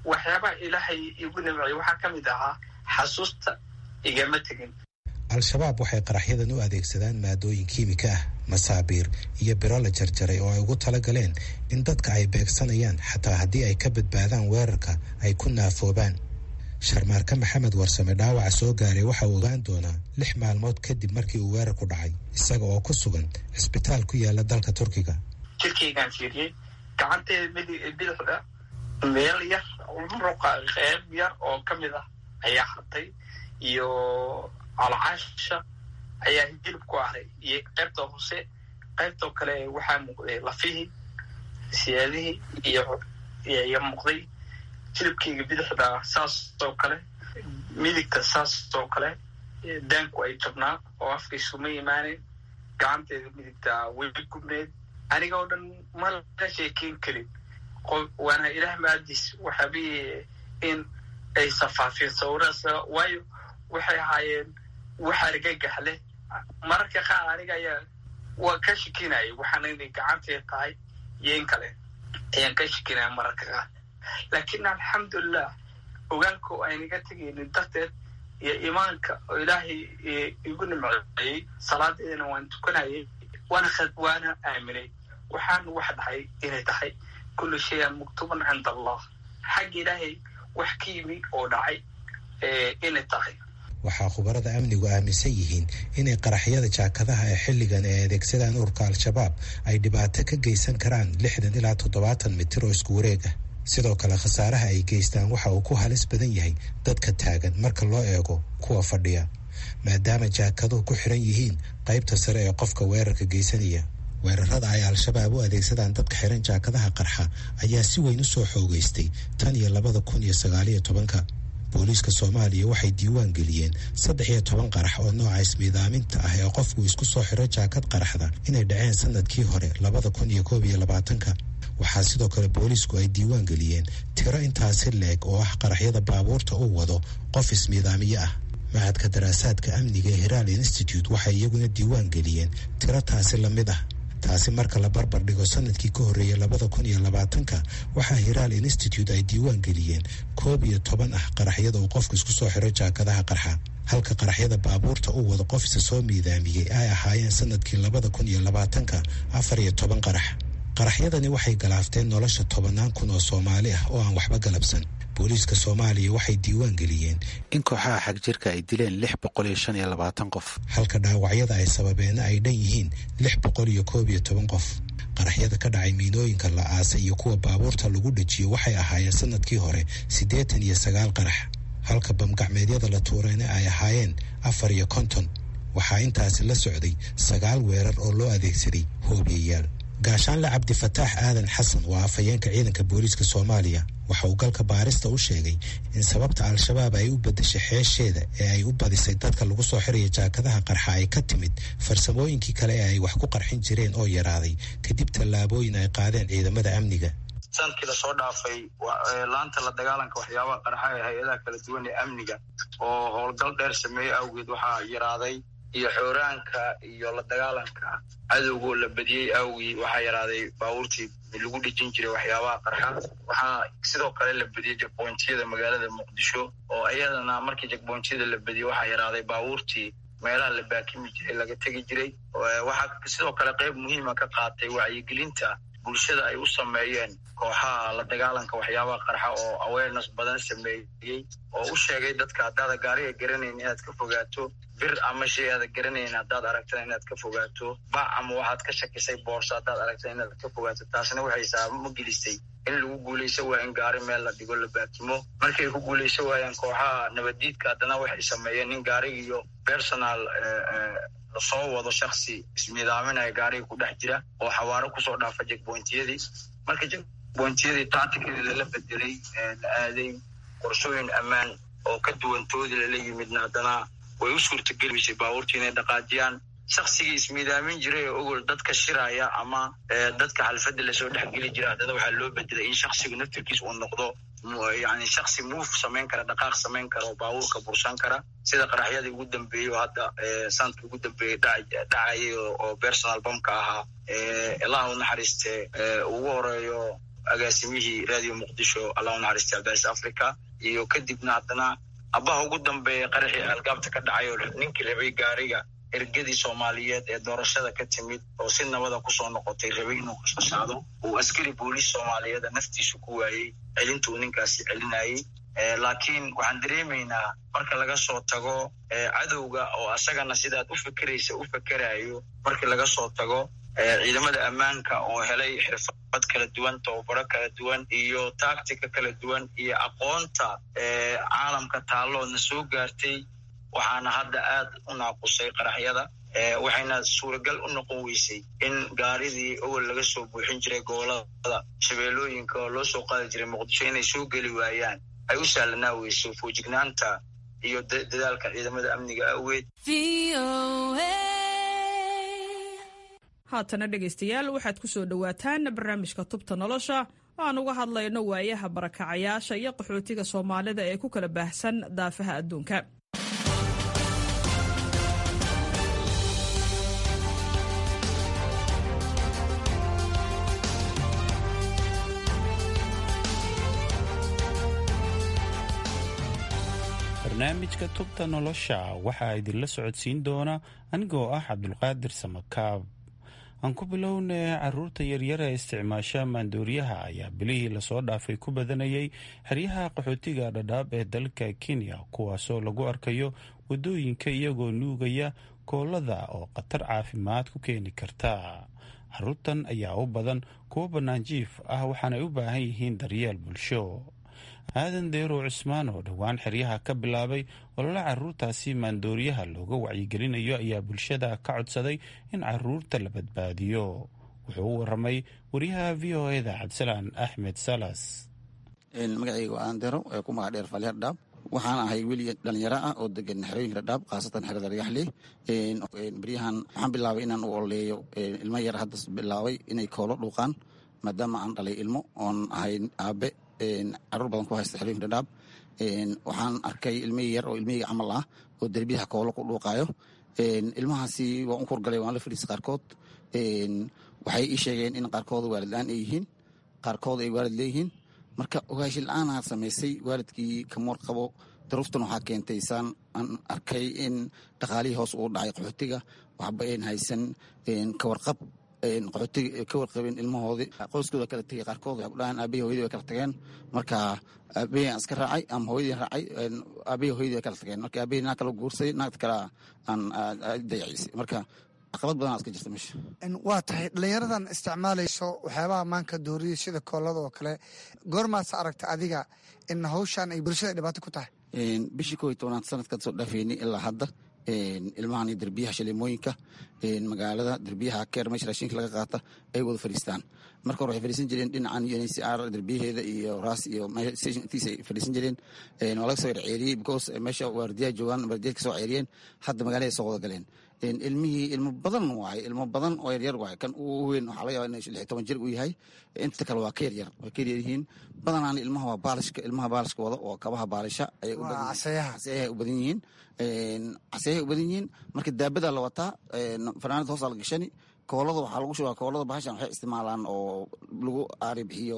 waxyaabaha ilaahay igu nimciyay waxaa ka mid ahaa xasuusta igama tegin al-shabaab waxay qaraxyadan u adeegsadaan maadooyin kiimika ah masaabiir iyo biro la jarjaray oo ay ugu talagaleen in dadka ay beegsanayaan xataa haddii ay ka badbaadaan weerarka ay ku naafoobaan sharmaarka maxamed warsame dhaawaca soo gaaray waxa uu ogaan doonaa lix maalmood kadib markii uu weerarku dhacay isaga oo ku sugan cisbitaal ku yaala dalka turkiga jirkaygaan fiiriyey gacanteeda bidixda meel yar muruqa qeyb yar oo ka mid ah ayaa hartay iyo calcaasha ayaa hilib ku aray iyo qaybta hoose qaybtoo kale waxaa muuqday lafihii siyaadihii iyo iyo muuqday hilibkayga bidixda saas oo kale midigta saas oo kale daanku ay jabnaa oo afkaysuma imaaneen gacanteeda midigta way gubneed aniga oo dhan ma la sheekeyn karin waana ilaah maadiis waxaabi in ay safaafeen sawiraas waayo waxay ahaayeen wax argagax leh mararka qaar aniga ayaa waa ka shikinaya waxaana inay gacanteed tahay iyo in kale ayaan ka shikinaya mararka qaar laakiin alxamdulilah ogaanka oo aynaga tegaynin darteed iyo imaanka oo ilaahay igu nimceeyey salaadeedana waan tukanayay waana waana aaminay waxaan wax dhahay inay tahay kullu shayan muktuban cinda allah xagga ilaahay wax ka yimi oo dhacay inay tahay waxaa khubarada amnigu aaminsan yihiin inay qaraxyada jaakadaha ee xilligan ay adeegsadaan ururka al-shabaab ay dhibaato ka geysan karaan lixdan ilaa toddobaatan mitir oo isku wareeg ah sidoo kale khasaaraha ay geystaan waxa uu ku halis badan yahay dadka taagan marka loo eego kuwa fadhiya maadaama jaakaduhu ku xiran yihiin qaybta sare ee qofka weerarka geysanaya weerarada ay al-shabaab u adeegsadaan dadka xiran jaakadaha qarxa ayaa si weyn u soo xoogeystay tan iyo labada kun iyo sagaaliyo tobanka booliiska soomaaliya waxay diiwaan geliyeen saddex iyo toban qarax oo nooca ismiidaaminta ah ee qofku isku soo xiro jaakad qaraxda inay dhaceen sanadkii hore labada kun iyo koob iyo labaatanka waxaa sidoo kale booliisku ay diiwaan geliyeen tiro intaasi leeg oo ah qaraxyada baabuurta uu wado qof ismiidaamiye ah mahadka daraasaadka amniga ee hiraal institute waxay iyaguna diiwaan geliyeen tiro taasi lamid ah taasi marka la barbar dhigo sanadkii ka horreeyay labada kun iyo labaatanka waxaa hiraal institute ay diiwaan geliyeen koob iyo toban ah qaraxyada uu qofku isku soo xiro jaakadaha qarxa halka qaraxyada baabuurta uu wado qof isa soo miidaamiyey ay ahaayeen sanadkii labada kun iyo labaatanka afar iyo toban qarax qaraxyadani waxay galaafteen nolosha tobannaan kun oo soomaali ah oo aan waxba galabsan booliiska soomaaliya waxay diiwaan geliyeen in kooxaha xagjirka ay dileen lix boqol iyo shan iyo labaatan qof halka dhaawacyada ay sababeena ay dhan yihiin lix boqol iyo koob iyo toban qof qaraxyada ka dhacay miinooyinka la aasay iyo kuwa baabuurta lagu dhajiyo waxay ahaayeen sanadkii hore siddeetan iyo sagaal qarax halka bamgacmeedyada la tuurayna ay ahaayeen afar iyo konton waxaa intaasi la socday sagaal weerar oo loo adeegsaday hoobiyayaal gaashaanle cabdifataax aadan xasan waa afhayeenka ciidanka booliiska soomaaliya waxa uu galka baarista u sheegay in sababta al-shabaab ay u beddeshay xeesheeda ee ay u badisay dadka lagu soo xiraya jaakadaha qarxa ay ka timid farsamooyinkii kale ee ay wax ku qarxin jireen oo yaraaday kadib tallaabooyin ay qaadeen ciidamada amniga sanadkii lasoo dhaafay laanta la dagaalanka waxyaabaha qarxa ee hay-adaha kala duwan ee amniga oo howlgal dheer sameeyey awgeed waxaa yaraaday iyo xooraanka iyo la dagaalanka cadowgoo la badiyey awgii waxaa yaraaday baabuurtii lagu dhejin jiray waxyaabaha qarxa waxaa sidoo kale la badiyey jagbontiyada magaalada muqdisho oo iyadana markii jagbontiyada la badiyey waxaa yaraaday baabuurtii meelaha la baakimi jiray laga tegi jiray waxaa sidoo kale qayb muhiima ka qaatay wacyigelinta bulshada ay u sameeyeen kooxaha la dagaalanka waxyaabaha qarxa oo awareness badan sameeyey oo u sheegay dadka haddaada gaariga garanayn inaad ka fogaato bir ama shay aada garanayn haddaad aragtana inaad ka fogaato bac ama waxaad ka shakisay boorso haddaad aragtana inaad ka fogaato taasna waxay saabamo gelisay in lagu guulayso waa in gaari meel la dhigo la baakimo markay ku guulayso waayaan kooxaha nabaddiidka haddana waxay sameeyeen in gaariga iyo personal lasoo wado shaksi ismiidaaminaya gaariga ku dhex jira oo xawaaro kusoo dhaafa jegbointiyadii marka jegbointiyadii tacticadii lala bedelay la aaday qorshooyin ammaan oo ka duwantoodii lala yimidna haddana way u suurtageliysay baabuurtii inay dhaqaajiyaan shaksigii ismiidaamin jiray oo ogol dadka shiraya ama dadka xalfadda lasoo dhexgeli jira haddana waxaa loo bedelay in shaksigu naftirkiis uu noqdo yani shaksi muuf samayn kara dhaqaaq samayn kara oo baabuurka bursan kara sida qaraxyadii ugu dambeeyey oo hadda sanadkii ugu dambeeyey dhacayay oo personal bamka ahaa ilaah u naxariiste ugu horeeyo agaasimihii radio muqdisho allah unaxariista abdaalis africa iyo kadibna haddana abaha ugu dambeeya qaraxii algaabta ka dhacay oo ninkii rabay gaariga ergadii soomaaliyeed ee doorashada ka timid oo si nabada kusoo noqotay rabay inuu qashqashaado uu askari booliis soomaaliyeed naftiisu ku waayey celintuu ninkaasi celinayey laakiin waxaan dareemaynaa marka laga soo tago cadowga oo asagana sidaad u fekeraysa u fekerayo markii laga soo tago ciidamada ammaanka oo helay xirfad kala duwan tababaro kala duwan iyo tactica kala duwan iyo aqoonta caalamka taalloodna soo gaartay waxaana hadda aad u naaqusay qaraxyada waxayna suuragal u noqon weysay in gaaridii owel laga soo buuxin jiray gobolada shabeellooyinka oo loo soo qaadi jiray muqdisho inay soo geli waayaan ay u sahlanaa weyso foojignaanta iyo dadaalka ciidamada amniga awgeed haatana dhegaystayaal waxaad ku soo dhowaataan barnaamijka tubta nolosha oo aan uga hadlayno waayaha barakacayaasha iyo qaxootiga soomaalida ee ku kala baahsan daafaha adduunka barnaamijka tubta nolosha waxaa idinla socodsiin doona anigoo ah cabdulqaadir samakaab aan ku bilownay caruurta yaryar ee isticmaasha maandooriyaha ayaa bilihii lasoo dhaafay ku badanayay xeryaha qaxootiga dhadhaab ee dalka kenya kuwaasoo lagu arkayo wadooyinka iyagoo nuugaya koolada oo khatar caafimaad ku keeni karta caruurtan ayaa u badan kuwo banaanjiif ah waxaanay u baahan yihiin daryeel bulsho aadan deerow cismaan oo dhowaan xeryaha ka bilaabay olole caruurtaasi maandooriyaha looga wacyigelinayo ayaa bulshada ka codsaday in caruurta la badbaadiyo wuxuu u waramay wariyaha v o eda cabdisalaan axmed salas magacayga waa aadan deerow ee ku magac dheer faaliya dhadhaab waxaan ahay weli dhalinyaro ah oo degan xerooyinka dhadhaab khaasatan xerada dhagaxley beryahan waxaan bilaabay inaan u ololeeyo ilmo yar hadda bilaabay inay koolo dhuuqaan maadaama aan dhalay ilmo oon ahay aabe caruur badan ku haysta xerooyinka dhadhaab waxaan arkay ilmihii yar oo ilmihii camal ah oo derbiyaha koolo ku dhuuqaayo ilmahaasi waan u kurgalay waan la fadhiisa qaarkood waxay ii sheegeen in qaarkooda waalid la-aan ay yihiin qaarkooda ay waalid leeyihiin marka ogaashi la-aanaa samaysay waalidkii kamoor qabo daruuftan waxaa keentay saan aan arkay in dhaqaalihii hoos uu dhacay qaxootiga waxba ayn haysan kawarqab qaxootiga ka warqabeen ilmahoodii qoyskooda kala tegay qaarkood waxay ku dhahaan aabahii hoyadii way kala tageen marka aabahii aan iska raacay ama hooyadii raacay aabahii hoyadii way kala tageen marka aabahii naag kala guursaday naagta kale aan dayacisay marka caqabad badan iska jirta meesha waa tahay dhallinyaradan isticmaalayso waxyaabaha maanka dooriya sida koolada oo kale goormaasa aragta adiga in hawshan ay bulshada dhibaato ku tahay bishii koo iyo tobnaad sanadkan soo dhaafeynay ilaa hadda ilmahan iyo derbiyaha shaleemooyinka magaalada derbiyaha keer meesha raashinka laga qaata ay wada fadhiistaan marka hore waxay fadhiisan jireen dhinacan uncr derbiyaheeda iyo raas iyo intiisa ay fadhiisan jireen waa laga soo yar ceeriyey because meesha waardiyaha joogaan waardiyaha kasoo ceeriyeen hadda magaalada soo wada galeen ilmihii ilmo badan waaye ilmo badan oo yaryar waaye kan uu weyn waxaa laga yaba in lix toban jir uu yahay inta kale waa ka yaryar way ka yaryar yihiin badanaan ilmaha waa baalishka ilmaha baalishka wada oo kabaha baalisha ayay u badan caseeyaha u badan yihiin caseeyaha u badan yihiin marka daabadaa la wataa fanaanad hoosaa la gashani koolada waxaa lagu shubaa koolada bahashan waxay isticmaalaan oo lagu aari bixiyo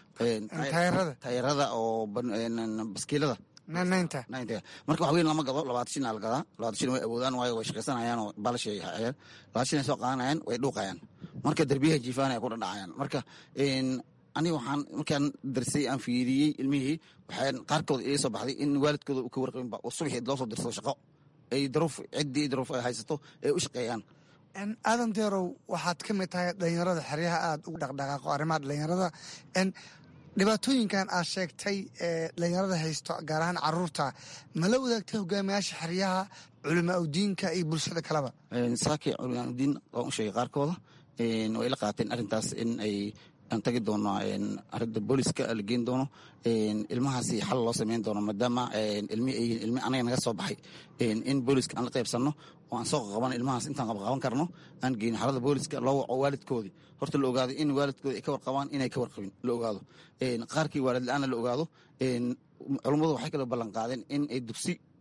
taayarada oo baskiilada marka wax weyn lama gado labaatan shin la gadaa labaatan shin way awoodaan waayo way shaqaysanayaan oo balashay hayaan labaatan shin ay soo qaadanayaan way dhuuqayaan marka derbiyaha jiifaanaya ku dhadhacayaan marka aniga waxaan markaan darsay aan fiiriyey ilmihii waxaan qaarkood iga soo baxday in waalidkooda u ka warqabinba oo subaxii loo soo dirsado shaqo ay daruuf ciddii daruuf ay haysato ay u shaqeeyaan aadan deerow waxaad ka mid tahay dhalinyarada xeryaha aada ugu dhaqdhaqaaqo arrimaha dhalinyarada dhibaatooyinkan aad sheegtay ee dhalinyarada haysto gaar ahaan caruurta ma la wadaagtay hogaamiyaasha xeryaha culimaa udiinka iyo bulshada kaleba saakii culimaa udiin waan u sheegay qaarkooda way la qaateen arrintaas in ay aan tagi doono arinta booliska la geen doono ilmahaasi xal loo sameyn doono maadaama ilmi ay yihiin ilmi anaga naga soo baxay in booliska aan la qaybsanno oo aan soo qaban ilmahaas intaan qabqaban karno aan geyno xalada booliska loo waco waalidkoodii horta la ogaado in waalidkoodi ay ka warqabaan inay ka warqabin la ogaado qaarkii waalid la-aana la ogaado culummadu waxay kala ballan qaadeen in ay dugsi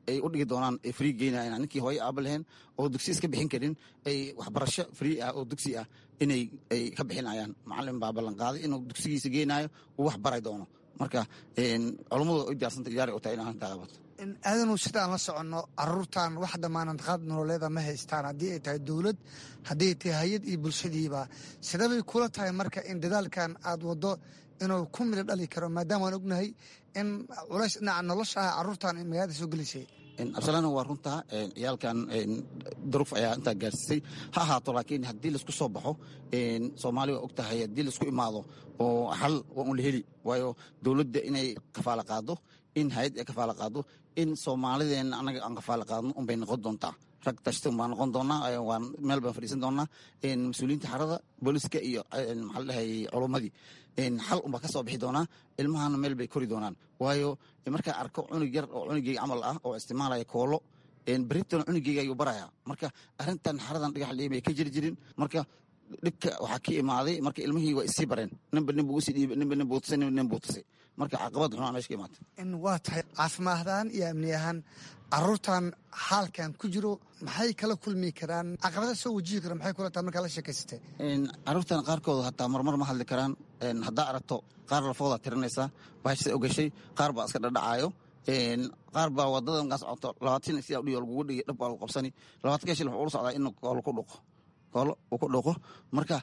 ay u dhigi doonaan ay free geynayan ninkii hooyo aaba lahayn oo dugsi iska bixin karin ay waxbarasho free ah oo dugsi ah inay ay ka bixinayaan macalin baa ballan qaaday inuu dugsigiisa geynayo uu wax baray doono marka culummadu ay diyaarsanta diyaari u tahay in arrintaa qabato aadanu sidaan la soconno caruurtan wax damaanad qaad nololeeda ma haystaan haddii ay tahay dowlad haddii ay tahay hay-ad iyo bulshadiiba sidabay kula tahay marka in dadaalkan aad waddo inuu ku midho dhali karo maadaama aan ognahay in culays dhinaca nolosha ah caruurtan in magaalada soo gelisay absalana waa runtaa ciyaalkan duruuf ayaa intaa gaarsiisay ha ahaato laakiin haddii laisku soo baxo soomaali waa og tahay haddii laisku imaado oo xal waa un la heli waayo dowladda inay kafaalo qaado in hay-ad ay kafaalo qaado in soomaalideenna annaga aan kafaalo qaadno unbay noqon doontaa rag tashtan baan noqon doonaa waan meel baan fadhiisan doonaa mas-uuliyiinta xarada booliska iyo maxaa la dhahay culummadii xal unbaa ka soo bixi doonaa ilmahana meel bay kori doonaan waayo markaa arko cunug yar oo cunugeyga camal ah oo isticmaalaya koolo berritana cunugeyga ayuu baraya marka arrintan xaradan dhagax liimay ka jiri jirin marka dhibka waxaa ka imaaday marka ilmihii waa isii bareen ninba nin buu usii dhiibay ninba nin buu tusay ninba nin buu tusay marka caqabad xunaa meesha ka imaatay in waa tahay caafimaad ahaan iyo amni ahaan caruurtan xaalkan ku jiro maxay kala kulmi karaan caqabada soo wajihi karo maxay kula tahay markaa la sheekaysatay caruurtan qaarkood hataa marmar ma hadli karaan haddaa aragto qaar lafoodaa tirinaysaa bahashasa ogashay qaar baa iska dhadhacaayo qaar baa wadada markaa socoto labaatan sidaa udhiyo lagugu dhigi dhab baa lagu qabsani labaatan ka shil wuxuu ula socdaa in koolo ku dhuqo koolo uu ku dhuqo marka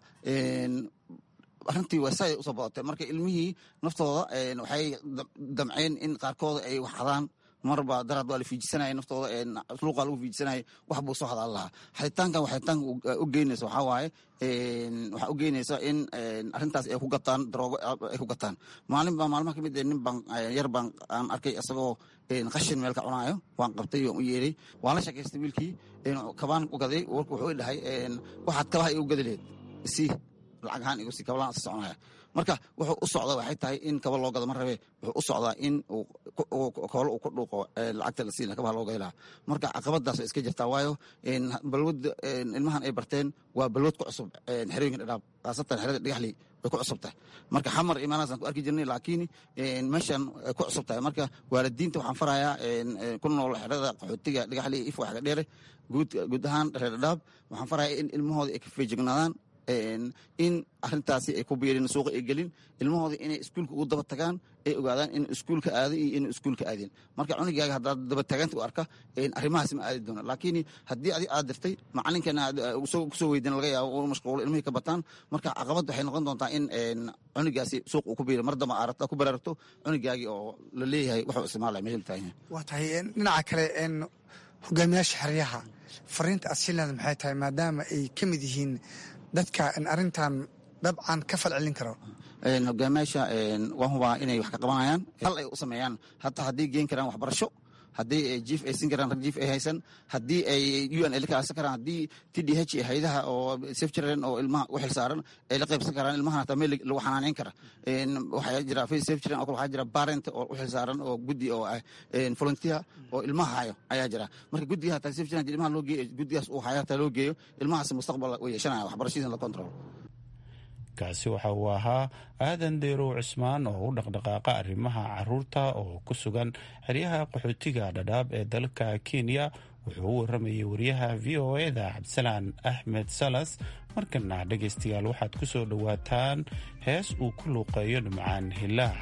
arrintii waa saay usoo badatay marka ilmihii naftooda waxay damceen in qaarkooda ay wax hadaan marba daraad waa la fiijisanaya naftooda luuqaa lagu fiijisanaya wax buu soo hadaan lahaa xaditaankan waxitaanka u geynaysa waxaa waaye waxaa u geynaysa in arrintaas ay ku gataan daroogo ay ku gataan maalin baa maalmaha ka mid nin baan yar baan aan arkay isagoo qashin meel ka cunaayo waan qabtay waan u yeeray waan la sheekaystay wiilkii kabaan u gaday warku wuxuu i dhahay waxaad kabaha igu gadi lehed si lacag ahaan igu si kabalaan isa soconaya marka wuxuu u socda waxay tahay in kaba loo gado ma rabe wuxuu u socdaa in koolo uu ku dhuuqo lacagta la siina kabaha loo gadi lahaa marka caqabadaas way iska jirtaa waayo balwada ilmahan ay barteen waa balwad ku cusub xerooyinka dhadhaab khaasatan xerada dhagaxley way ku cusub tahay marka xamar imaanaasaan ku arki jirnay laakiin meeshan ay ku cusub tahay marka waalidiinta waxaan farayaa ku nool xerada qaxootiga dhagaxley ifo xaga dheere guud ahaan reer dhadhaab waxaan farayaa in ilmahooda ay ka feejignaadaan in arintaasi ay ku biirin suuqa ay gelin ilmahooda inay iskuulka ugu daba tagaan ay ogaadaan in iskuulka aaday iyo in iskuulka aadeen marka cunugaaga haddaad daba taagaanta u arka arrimahaas ma aadi doona laakiin haddii adi aad dirtay macalinkana kusoo weydiin laga yaabo uu mashquulo ilmihii ka bataan marka caqabad waxay noqon doontaa in cunugaasi suuq uu ku biiro mar damba aaragto ku baraaragto cunugaagii oo la leeyahay waxuu isticmaalaya meesha taagan yahay waa tahay dhinaca kale hogaamiyaasha xeryaha fariinta asilaada maxay tahay maadaama ay ka mid yihiin dadka arrintan dabcan ka fal celin karo hogaamiyaasha waan hubaa inay wax ka qabanayaan hal ay u sameeyaan hataa haddii geen karaan waxbarasho haddii jiif ay siin karaan rag jiif ay haysan haddii ay u n ay la kaasa karaan haddii t d h iyo haydaha oo safe children oo ilmaha u xil saaran ay la qaybsan karaan ilmahan hataa meel lagu xanaaneyn kara waxaa jira safe children oo kale waxaa jira parent oo u xil saaran oo guddi oo ah volunteer oo ilmaha hayo ayaa jira marka guddiga hataa safe children ilmaha loo geeyo guddigaas uu hayo hataa loo geeyo ilmahaas mustaqbal way yeeshanaya waxbarashadiisa la control kaasi waxa uu ahaa aadan deerow cismaan oo u dhaqdhaqaaqa arrimaha caruurta oo ku sugan xeryaha qaxootiga dhadhaab ee dalka kenya wuxuu u waramayay wariyaha v o eda cabdisalaan axmed salas markana dhegaystayaal waxaad ku soo dhowaataan hees uu ku luuqeeyo dhimcaan hilaac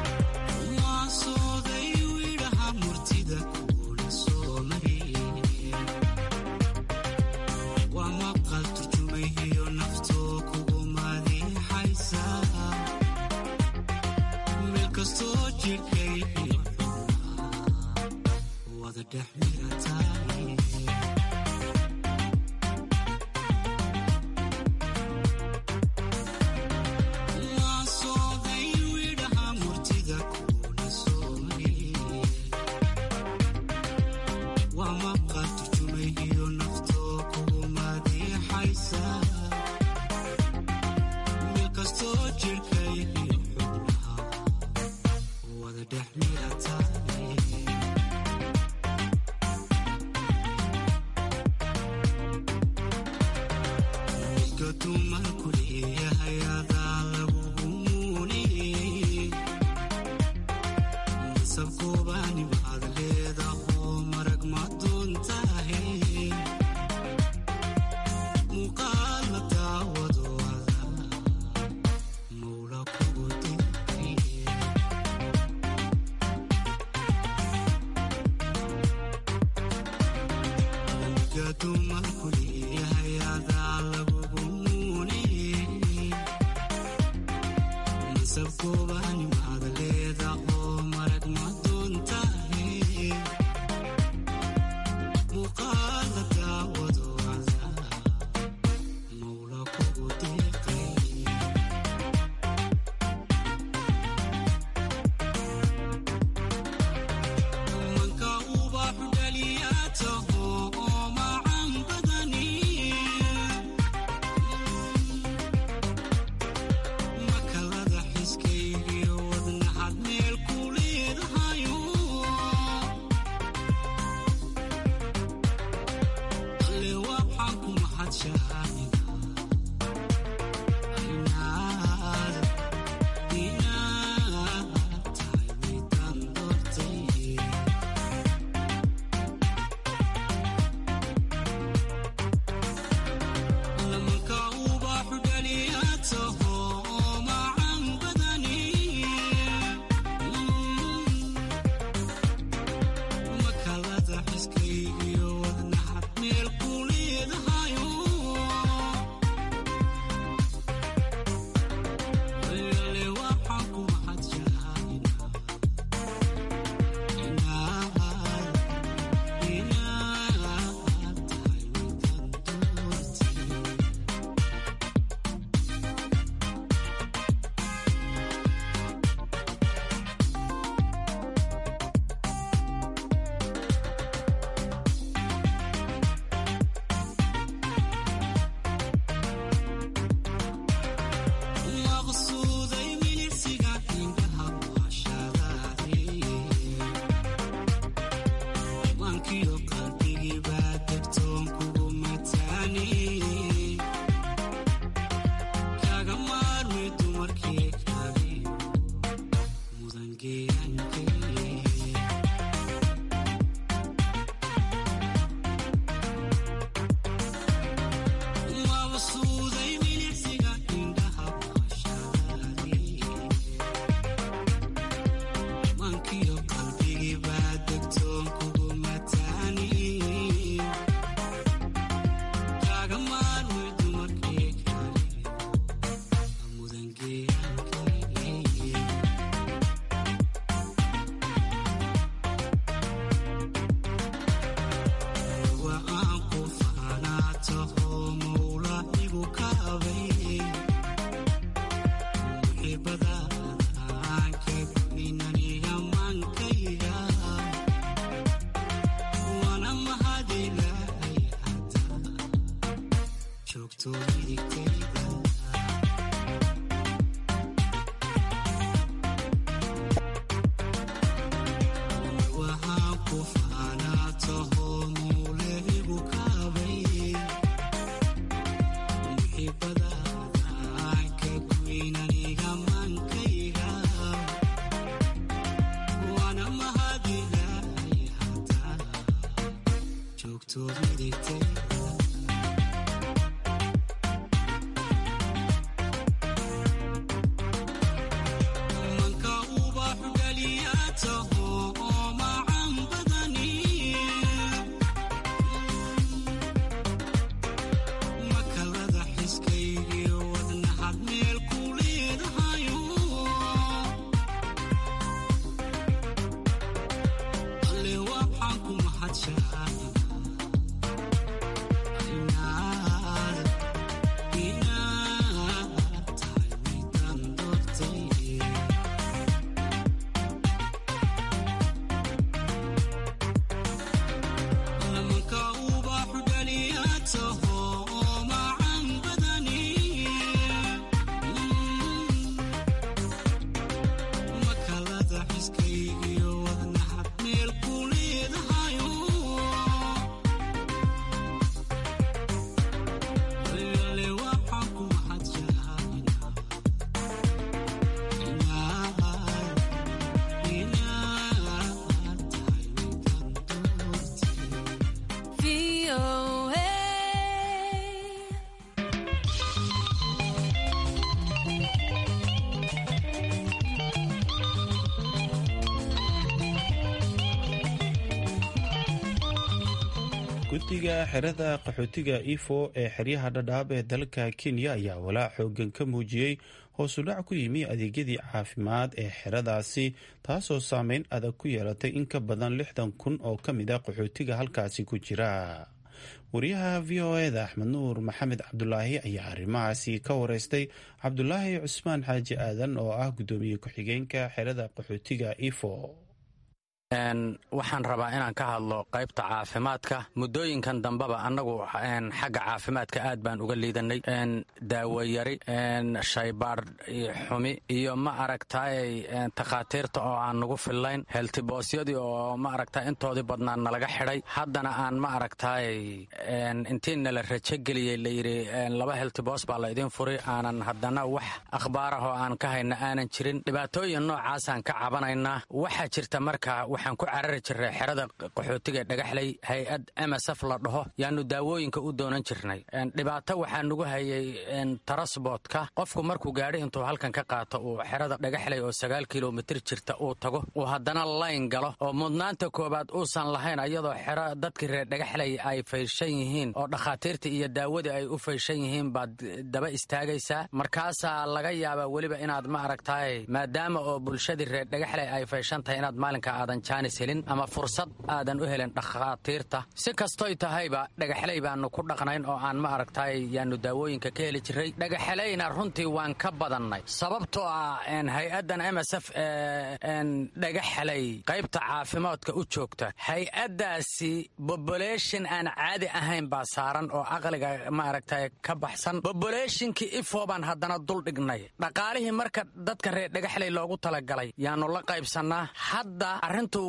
Waa sooday wiidhaha murtida kuula soo mariyey qaxootiga xerada qaxootiga ifo ee xeryaha dhadhaab ee dalka kenya ayaa walaac xoogan ka muujiyey hoosudhac ku yimi adeegyadii caafimaad ee xeradaasi taasoo saameyn adag ku yeelatay in ka badan lixdan kun oo ka mid a qaxootiga halkaasi ku jira wariyaha v o eda axmed nuur maxamed cabdulaahi ayaa arrimahaasi ka wareystay cabdulaahi cusmaan xaaji aadan oo ah guddoomiye ku-xigeenka xerada qaxootiga ifo waxaan rabaa inaan ka hadlo qaybta caafimaadka muddooyinkan dambeba annagu xagga caafimaadka aad baan uga liidanay daawayari shaybaadh xumi iyo ma aragtay takhaatiirta oo aan nagu fillayn heltiboosyadii oo ma aragta intoodii badnaa nalaga xidhay haddana aan ma aragtay intii nala rajogeliyey layidhi laba heltiboos baa la idin furi aanan haddana wax akhbaarah oo aan ka hayna aanan jirin dhibaatooyin noocaasaan ka cabanaynaa waxaa jirta marka waxaan ku carari jirnay xerada qaxootiga dhagaxley hay-ad msf la dhaho yaanu daawooyinka u doonan jirnay dhibaato waxaa nagu hayay tarasboodka qofku markuu gaadhi intuu halkan ka qaato uu xerada dhagaxley oo sagaal kilomitir jirta uu tago uu haddana layn galo oo mudnaanta koowaad uusan lahayn ayadoo xero dadkii reer dhagaxley ay fayshan yihiin oo dhakhaatiirtii iyo daawadii ay u fayshan yihiin baad daba istaagaysaa markaasaa laga yaabaa weliba inaad ma aragtaay maadaama oo bulshadii reer dhagaxley ay fayshan tahay inaad maalinka aadan jaanis helin ama fursad aadan u helin dhakhaatiirta si kastoy tahayba dhagaxley baanu ku dhaqnayn oo aan ma aragtay yaanu daawooyinka ka heli jiray dhagaxleyna runtii waan ka badannay sababtoo ah hay-addan msf dhagaxley qaybta caafimaadka u joogta hay-addaasi boboleshin aan caadi ahayn baa saaran oo aqliga ma aragtay ka baxsan boboleshinkii ifo baan haddana dul dhignay dhaqaalihii marka dadka reer dhagaxley loogu talagalay yaanu la qaybsannaa hadda arrintu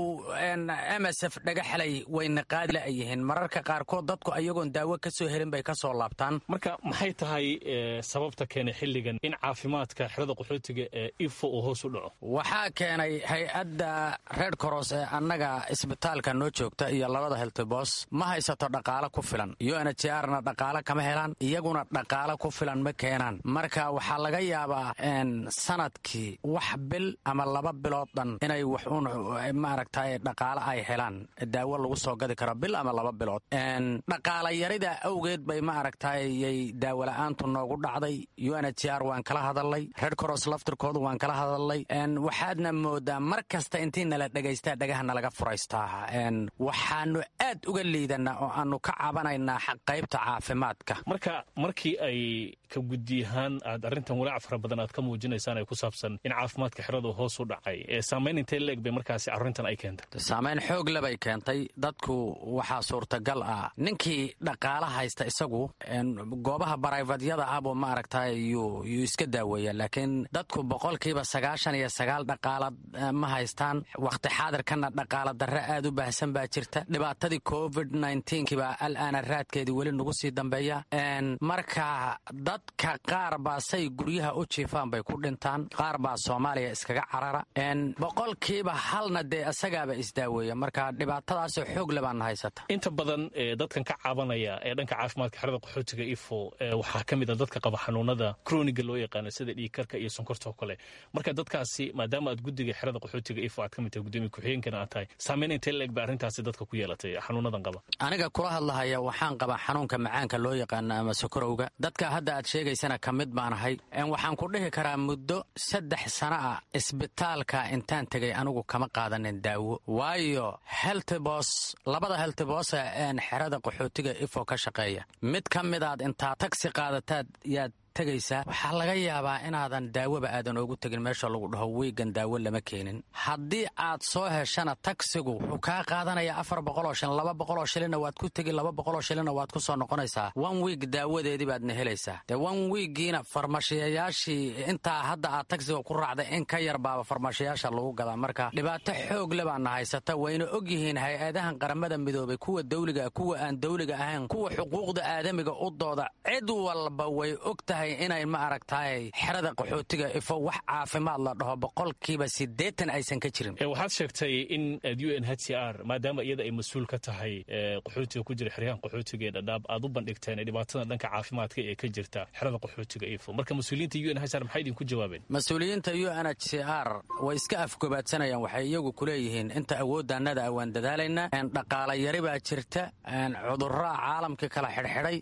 msf dhagaxley wayna qaadi la yihiin mararka qaarkood dadku ayagoon daawo ka soo helin bay ka soo laabtaan marka maxay tahay sababta keenay xilligan in caafimaadka xerada qaxootiga ee ifo uu hoos u dhaco waxaa keenay hay-adda red coros ee annaga isbitaalka noo joogta iyo labada heltibos ma haysato dhaqaalo ku filan unhrna dhaqaalo kama helaan iyaguna dhaqaalo ku filan ma keenaan marka waxaa laga yaabaa sanadkii wax bil ama laba bilood dhan inay wax un maaragtay dhaqaalo ay helaan daawo lagu soo gadi karo bil ama laba bilood dhaqaala yarida awgeed bay ma aragtay yay daawola'aantu noogu dhacday unhr waan kala hadalnay red coros laftirkoodu waan kala hadalnay waxaadna moodaa mar kasta intii nala dhegaystaa dhagaha nalaga furaystaa waxaanu aad uga liidanaa oo aanu ka cabanaynaa qaybta caafimaadka marka markii ay ka guddiyahaan aad arrintan walaac fara badan aad ka muujinaysaan ee ku saabsan in caafimaadka xeradu hoos u dhacay saamayn intee leeg bay markaasi arrintan ay keentay saamayn xoog lebay keentay dadku waxaa suurtagal ah ninkii dhaqaala haysta isagu goobaha barayfadyada ah buu ma aragtay yuu iska daaweeya laakiin dadku boqolkiiba sagaashan iyo sagaal dhaqaala ma haystaan wakhti xaadirkana dhaqaala darre aad u baahsan baa jirta dhibaatadii covid nkiiba alaana raadkeedii weli nagu sii dambeeya marka dadka qaar baa say guryaha u jiifaan bay ku dhintaan qaar baa soomaaliya iskaga carara boqolkiiba halna dee isagaaba isdaaweeya marka dhibaatadaasoo xoog lebaana haysata inta badan dadkan ka cabanaya ee dhanka caafimaadka xerada qaxootiga ifo waxaa ka mid a dadka qaba xanuunada kroniga loo yaqaano sida dhiigkarka iyo sonkorta oo kale marka dadkaasi maadaama aad guddiga xerada qaxootiga ifo aad ka mid tahay gudoomiye ku-xigeenkana aad tahay saamayn intee leeg ba arrintaasi dadka ku yeelatay xanuunadan qaba aniga kula hadlahaya waxaan qabaa xanuunka macaanka loo yaqaano ama sokorowga dadka hadda aad sheegaysana ka mid baan ahay waxaan ku dhihi karaa muddo saddex sana ah isbitaalka intaan tegay anigu kama qaadanin daawo waayo heltibos labada heltibose een xerada qaxootiga ifo ka shaqeeya mid ka midaad intaa tagsi qaadataad yaad tegaysaa waxaa laga yaabaa inaadan daawaba aadan oogu tegin meesha lagu dhaho wiigan daawo lama keenin haddii aad soo heshana tagsigu wuxuu kaa qaadanaya afar boqoloo shilin laba boqoloo shilinna waad ku tegi laba boqoloo shilinna waad ku soo noqonaysaa one wiig daawadeedii baadna helaysaa dee one wiigiina farmashiyayaashii intaa hadda aad tagsiga ku raacday in ka yar baaba farmashiyaasha lagu gadaa marka dhibaato xoog le baana haysata wayna og yihiin hay-adahan qaramada midoobay kuwa dawliga kuwa aan dawliga ahayn kuwa xuquuqda aadamiga u dooda cid walba way og tahay ogahay inay ma aragtaay xerada qaxootiga ifo wax caafimaad la dhaho boqolkiiba siddeetan aysan ka jirin waxaad sheegtay in u n h c r maadaama iyada ay mas-uul ka tahay qaxootiga ku jira xeryahan qaxootiga ee dhadhaab aad u bandhigteen dhibaatada dhanka caafimaadka ee ka jirta xerada qaxootiga ifo marka mas-uuliyiinta u n h r maxay idinku jawaabeen mas-uuliyiinta u n h c r way iska afgobaadsanayaan waxay iyagu ku leeyihiin inta awooddaannada a waan dadaalaynaa dhaqaala yari baa jirta cudurraa caalamkii kala xidhxidhay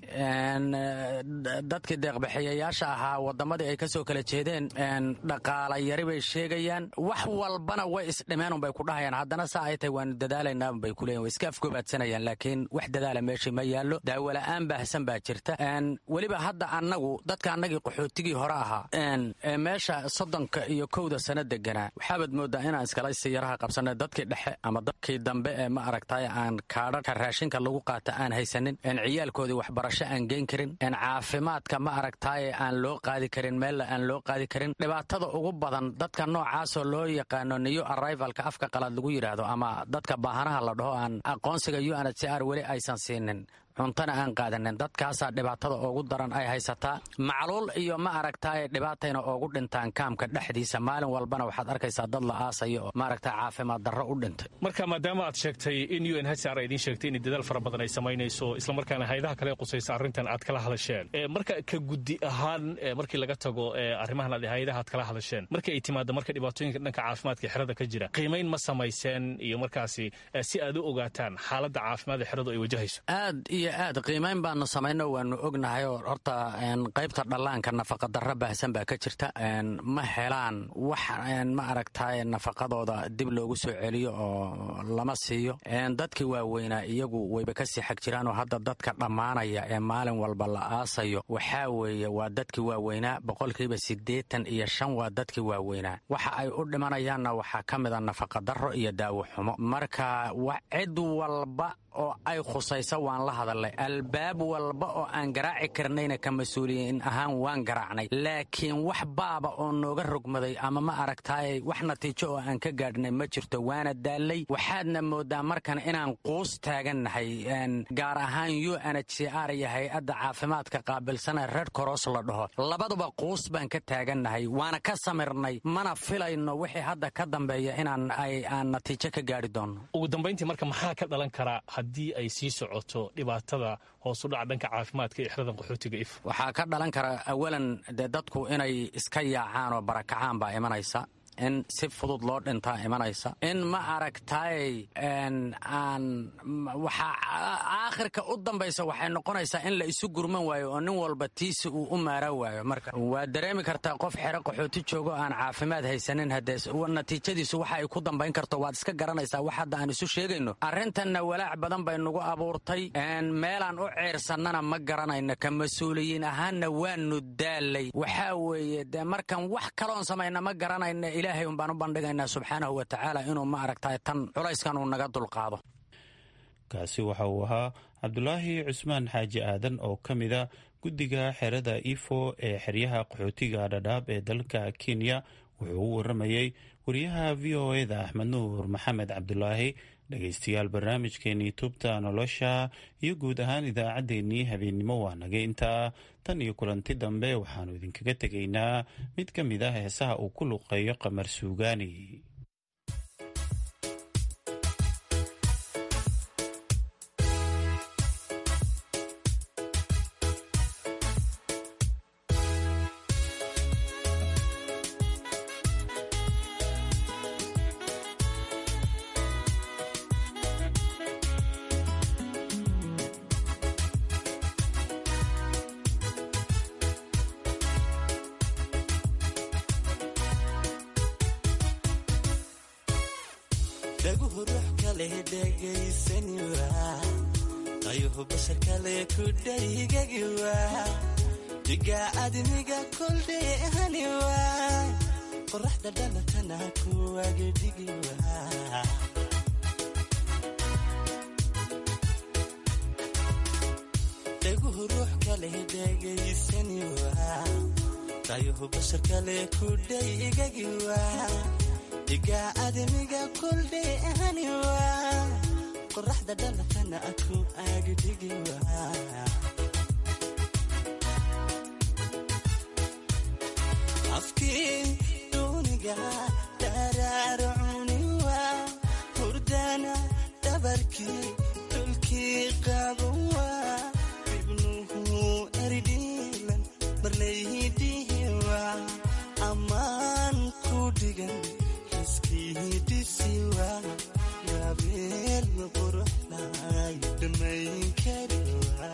dadkii deeqbixiyayaasha ahaa waddamadii ay ka soo kala jeedeen dhaqaala yari bay sheegayaan wax walbana way isdhimeen unbay ku dhahayaan haddana saa ay tahay waanu dadaalaynaa unbay ku leeyihin way iska afgobaadsanayaan laakiin wax dadaala meeshii ma yaallo daawola'aan baahsan baa jirta weliba hadda annagu dadka annagii qaxootigii hore ahaa meesha soddonka iyo kowda sano deganaa waxaabaad mooddaa inaan iskala siyaraha qabsanay dadkii dhexe ama dadkii dambe ee ma aragtay aan kaadhaka raashinka lagu qaata aan haysanin ciyaalkoodii waxbarasho aan geen karin caafimaadka ma aragtaaye aan loo qaadi karin meella aan loo qaadi karin dhibaatada ugu badan dadka noocaasoo loo yaqaano new arrivalka afka qalaad lagu yidhaahdo ama dadka baahanaha la dhaho aan aqoonsiga u n h c r weli aysan siinin cuntana aan qaadanin dadkaasaa dhibaatada ugu daran ay haysataa macluul iyo ma aragtaaye dhibaatayna oogu dhintaan kaamka dhexdiisa maalin walbana waxaad arkaysaa dad la aasaya oo maaragta caafimaad darro u dhintay marka maadaama aad sheegtay in u n h r idiin sheegtay in dadaal fara badan ay samaynayso islamarkaana hayadaha kale qusaysa arrintan aad kala hadasheen marka ka guddi ahaan markii laga tago arrimahan aad hayadaha aad kala hadasheen markii ay timaado marka dhibaatooyinka dhanka caafimaadka xerada ka jira qiimayn ma samayseen iyo markaasi si aad u ogaataan xaaladda caafimaad ee xeradu ay wajahayso iyo aad qiimayn baanu samayno waanu ognahay oo horta qaybta dhallaanka nafaqadarro baahsan baa ka jirta ma helaan wax ma aragtaay nafaqadooda dib loogu soo celiyo oo lama siiyo dadkii waaweynaa iyagu wayba kasii xag jiraanoo hadda dadka dhammaanaya ee maalin walba la aasayo waxaa weeye waa dadkii waaweynaa boqolkiiba siddeetan iyo shan waa dadkii waaweynaa waxa ay u dhimanayaanna waxaa ka mid a nafaqadarro iyo daawo xumo marka cid walba oo ay khusayso waan la hadalnay albaab walba oo aan garaaci karnayna ka mas-uuliyiin ahaan waan garaacnay laakiin wax baaba oo nooga rogmaday ama ma aragtaay wax natiijo oo aan ka gaadhnay ma jirto waana daallay waxaadna moodaa markan inaan quus taagannahay gaar ahaan u n h c r iyo hay-adda caafimaadka qaabilsana red coros la dhaho labaduba quus baan ka taagannahay waana ka samirnay mana filayno wixii hadda ka dambeeya inaan aan natiijo ka gaadhi doonno ugu dambayntii marka maxaa ka dhalan karaa haddii ay sii socoto dhibaatada hoos u dhaca dhanka caafimaadka ee xeradan qaxootiga if waxaa ka dhalan kara awalan dee dadku inay iska yaacaan oo barakacaan baa imanaysa in si fudud loo dhintaa imanaysa in ma aragtaay aan waxaa aakhirka u dambaysa waxay noqonaysaa in la isu gurman waayo oo nin walba tiisi uu u maara waayo marka waad dareemi kartaa qof xero qaxooti joogo aan caafimaad haysanin haddee natiijadiisu waxa ay ku dambayn karto waad iska garanaysaa wax hadda aan isu sheegayno arrintanna walaac badan bay nagu abuurtay meelaan u ceersannana ma garanayno ka mas-uuliyiin ahaanna waanu daalay waxaa weeye dee markan wax kaloon samayna ma garanayno ilaahay un baan u bandhigaynaa subxaanahu wa tacaala inuu ma aragtay tan culayskan uu naga dulqaado kaasi waxa uu ahaa cabdulaahi cusmaan xaaji aadan oo ka mida guddiga xerada ifo ee xeryaha qaxootiga dhadhaab ee dalka kenya wuxuu u waramayey wariyaha v o eda axmed nuur maxamed cabdulaahi dhegaystayaal barnaamijkeenii tubta nolosha iyo guud ahaan idaacaddeenii habeennimo waa naga intaa tan iyo kulanti dambe waxaannu idinkaga tegaynaa mid ka mid ah heesaha uu ku luqeeyo qamar suugaani dhaguhu ruux kale dhegaysaniwa qayuhu bashar kale ku dhaygagiwa dhigaa adniga koldheehaniwa qoraxda dhalatana kuwagedhigiwa dhaguhu ruux kale dhegaysaniwa qayuhu bashar kale ku dhaygagiwa dhigaa adniga koldheehaniwa qoraxda dhalatana ku agdhigiwa dhabarkii dhulkii qaabawa ibnuhu eridhiilan marlaydihiwa ammaan ku dhigan xiskii dhisiwa gaabeel quruxlay dhammayn kariwa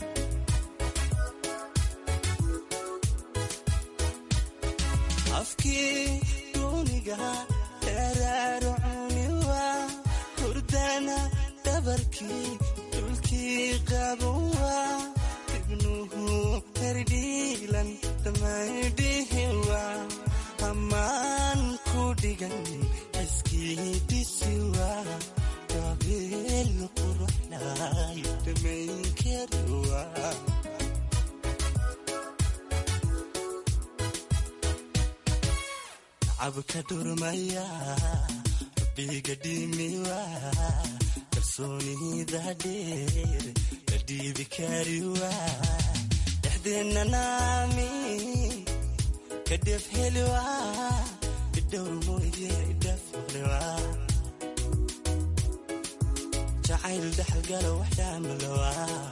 afkii duuniga dheeraaru cuniwa hurdana dhabarkii dhulkii qabawa ibnuhu herdhiilan damaydhihiwa ammaan ku dhigan iskii dhisiwa gabeel quruxlay damayn kariwa cabka dhurmaya biga dhimiwa kalsoonida dheer la dhiibi kariwa dhexdeenna naami kadhef heliwa idhowr mooye idhaflewa jacayl dhaxalgala waxdhaamalowa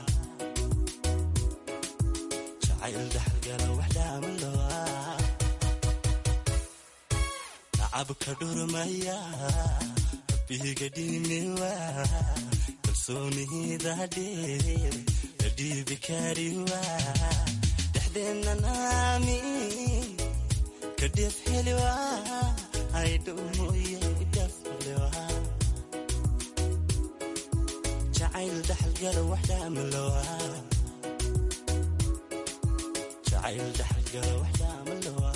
jacayl dhaxalgala waxdhaamalowa cabka dhurmaya biga dhimiwa kalsoonida dheer la dhiibi kariwa dhexdeenna naami kadhef heliwa aydhow mooye idhaflewa jacayl dhaxalgala waxdhaamalowa jacayl dhaxalgala waxdhaamalowa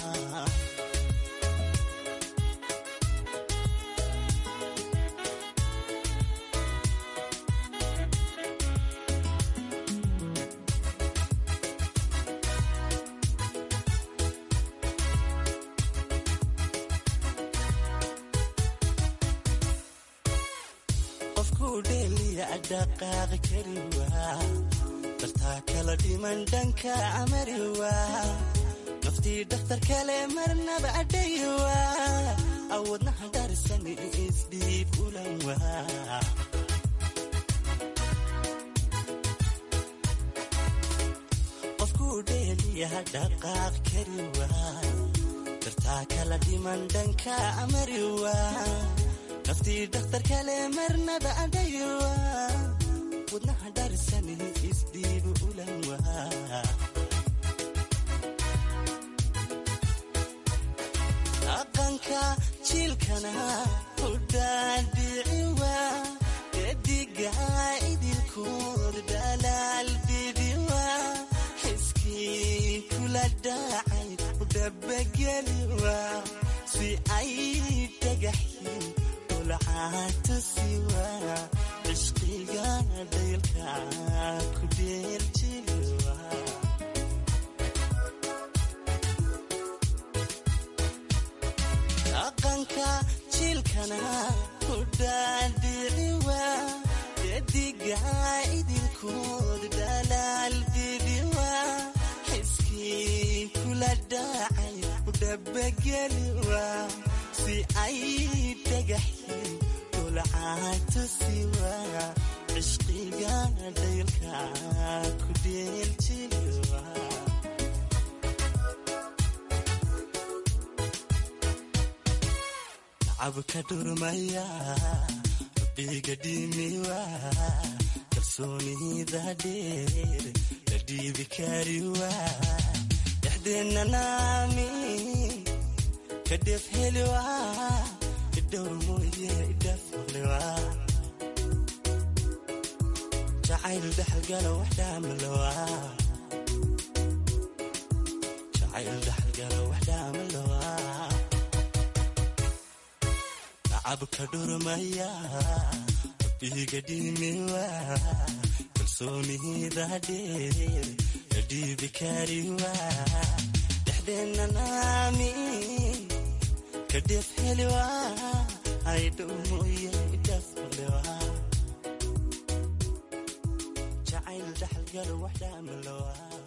dhaqaaqi kariwa dartaa kala dhiman dhanka amariwa naftii dhakhtar kale marnaba adhayiwa awoodnaha dharisani isdhiib ulanwa qofkuu dheeliya dhaqaaq kariwa dartaa kala dhiman dhanka amariwa naftii dhakhtar kale marnaba adhayiwa wadnaha dharisani isdhiibu ulanwa dhaqanka jiilkana hudhaadhiciwa dediga idilkood dhalaal bibiwa xiskii kula dhacay udhabageliwa si ay dhagaxyin ulcaatusiwa cishqiga dhaylka ku dheeljiliwa dhaqanka jiilkana ku dhaadhiciwa dediga idilkood dhalaal bibiwa xiskii kula dhacay udhabageliwa si ay dhagaxyin ulcaatusiwa cishqiga dhaylka ku dheeljiliwa cabka dhurmaya biga dhimiwa kalsoonida dheer la dhiibi kariwa dhexdeenna naami kadhef heliwa idhowr mooye idhaflewa jacayl dhaxalgala waxdhaamalowa jacayl dhaxalgala waxdhaamalowa cabka dhurmaya biga dhimiwa kalsoonida dheer la dhiibi kariwa dhexdeenna naami kadhef heliwa aydhow mooye idhaflewa jacayl dhaxalgala waxdhaamalowa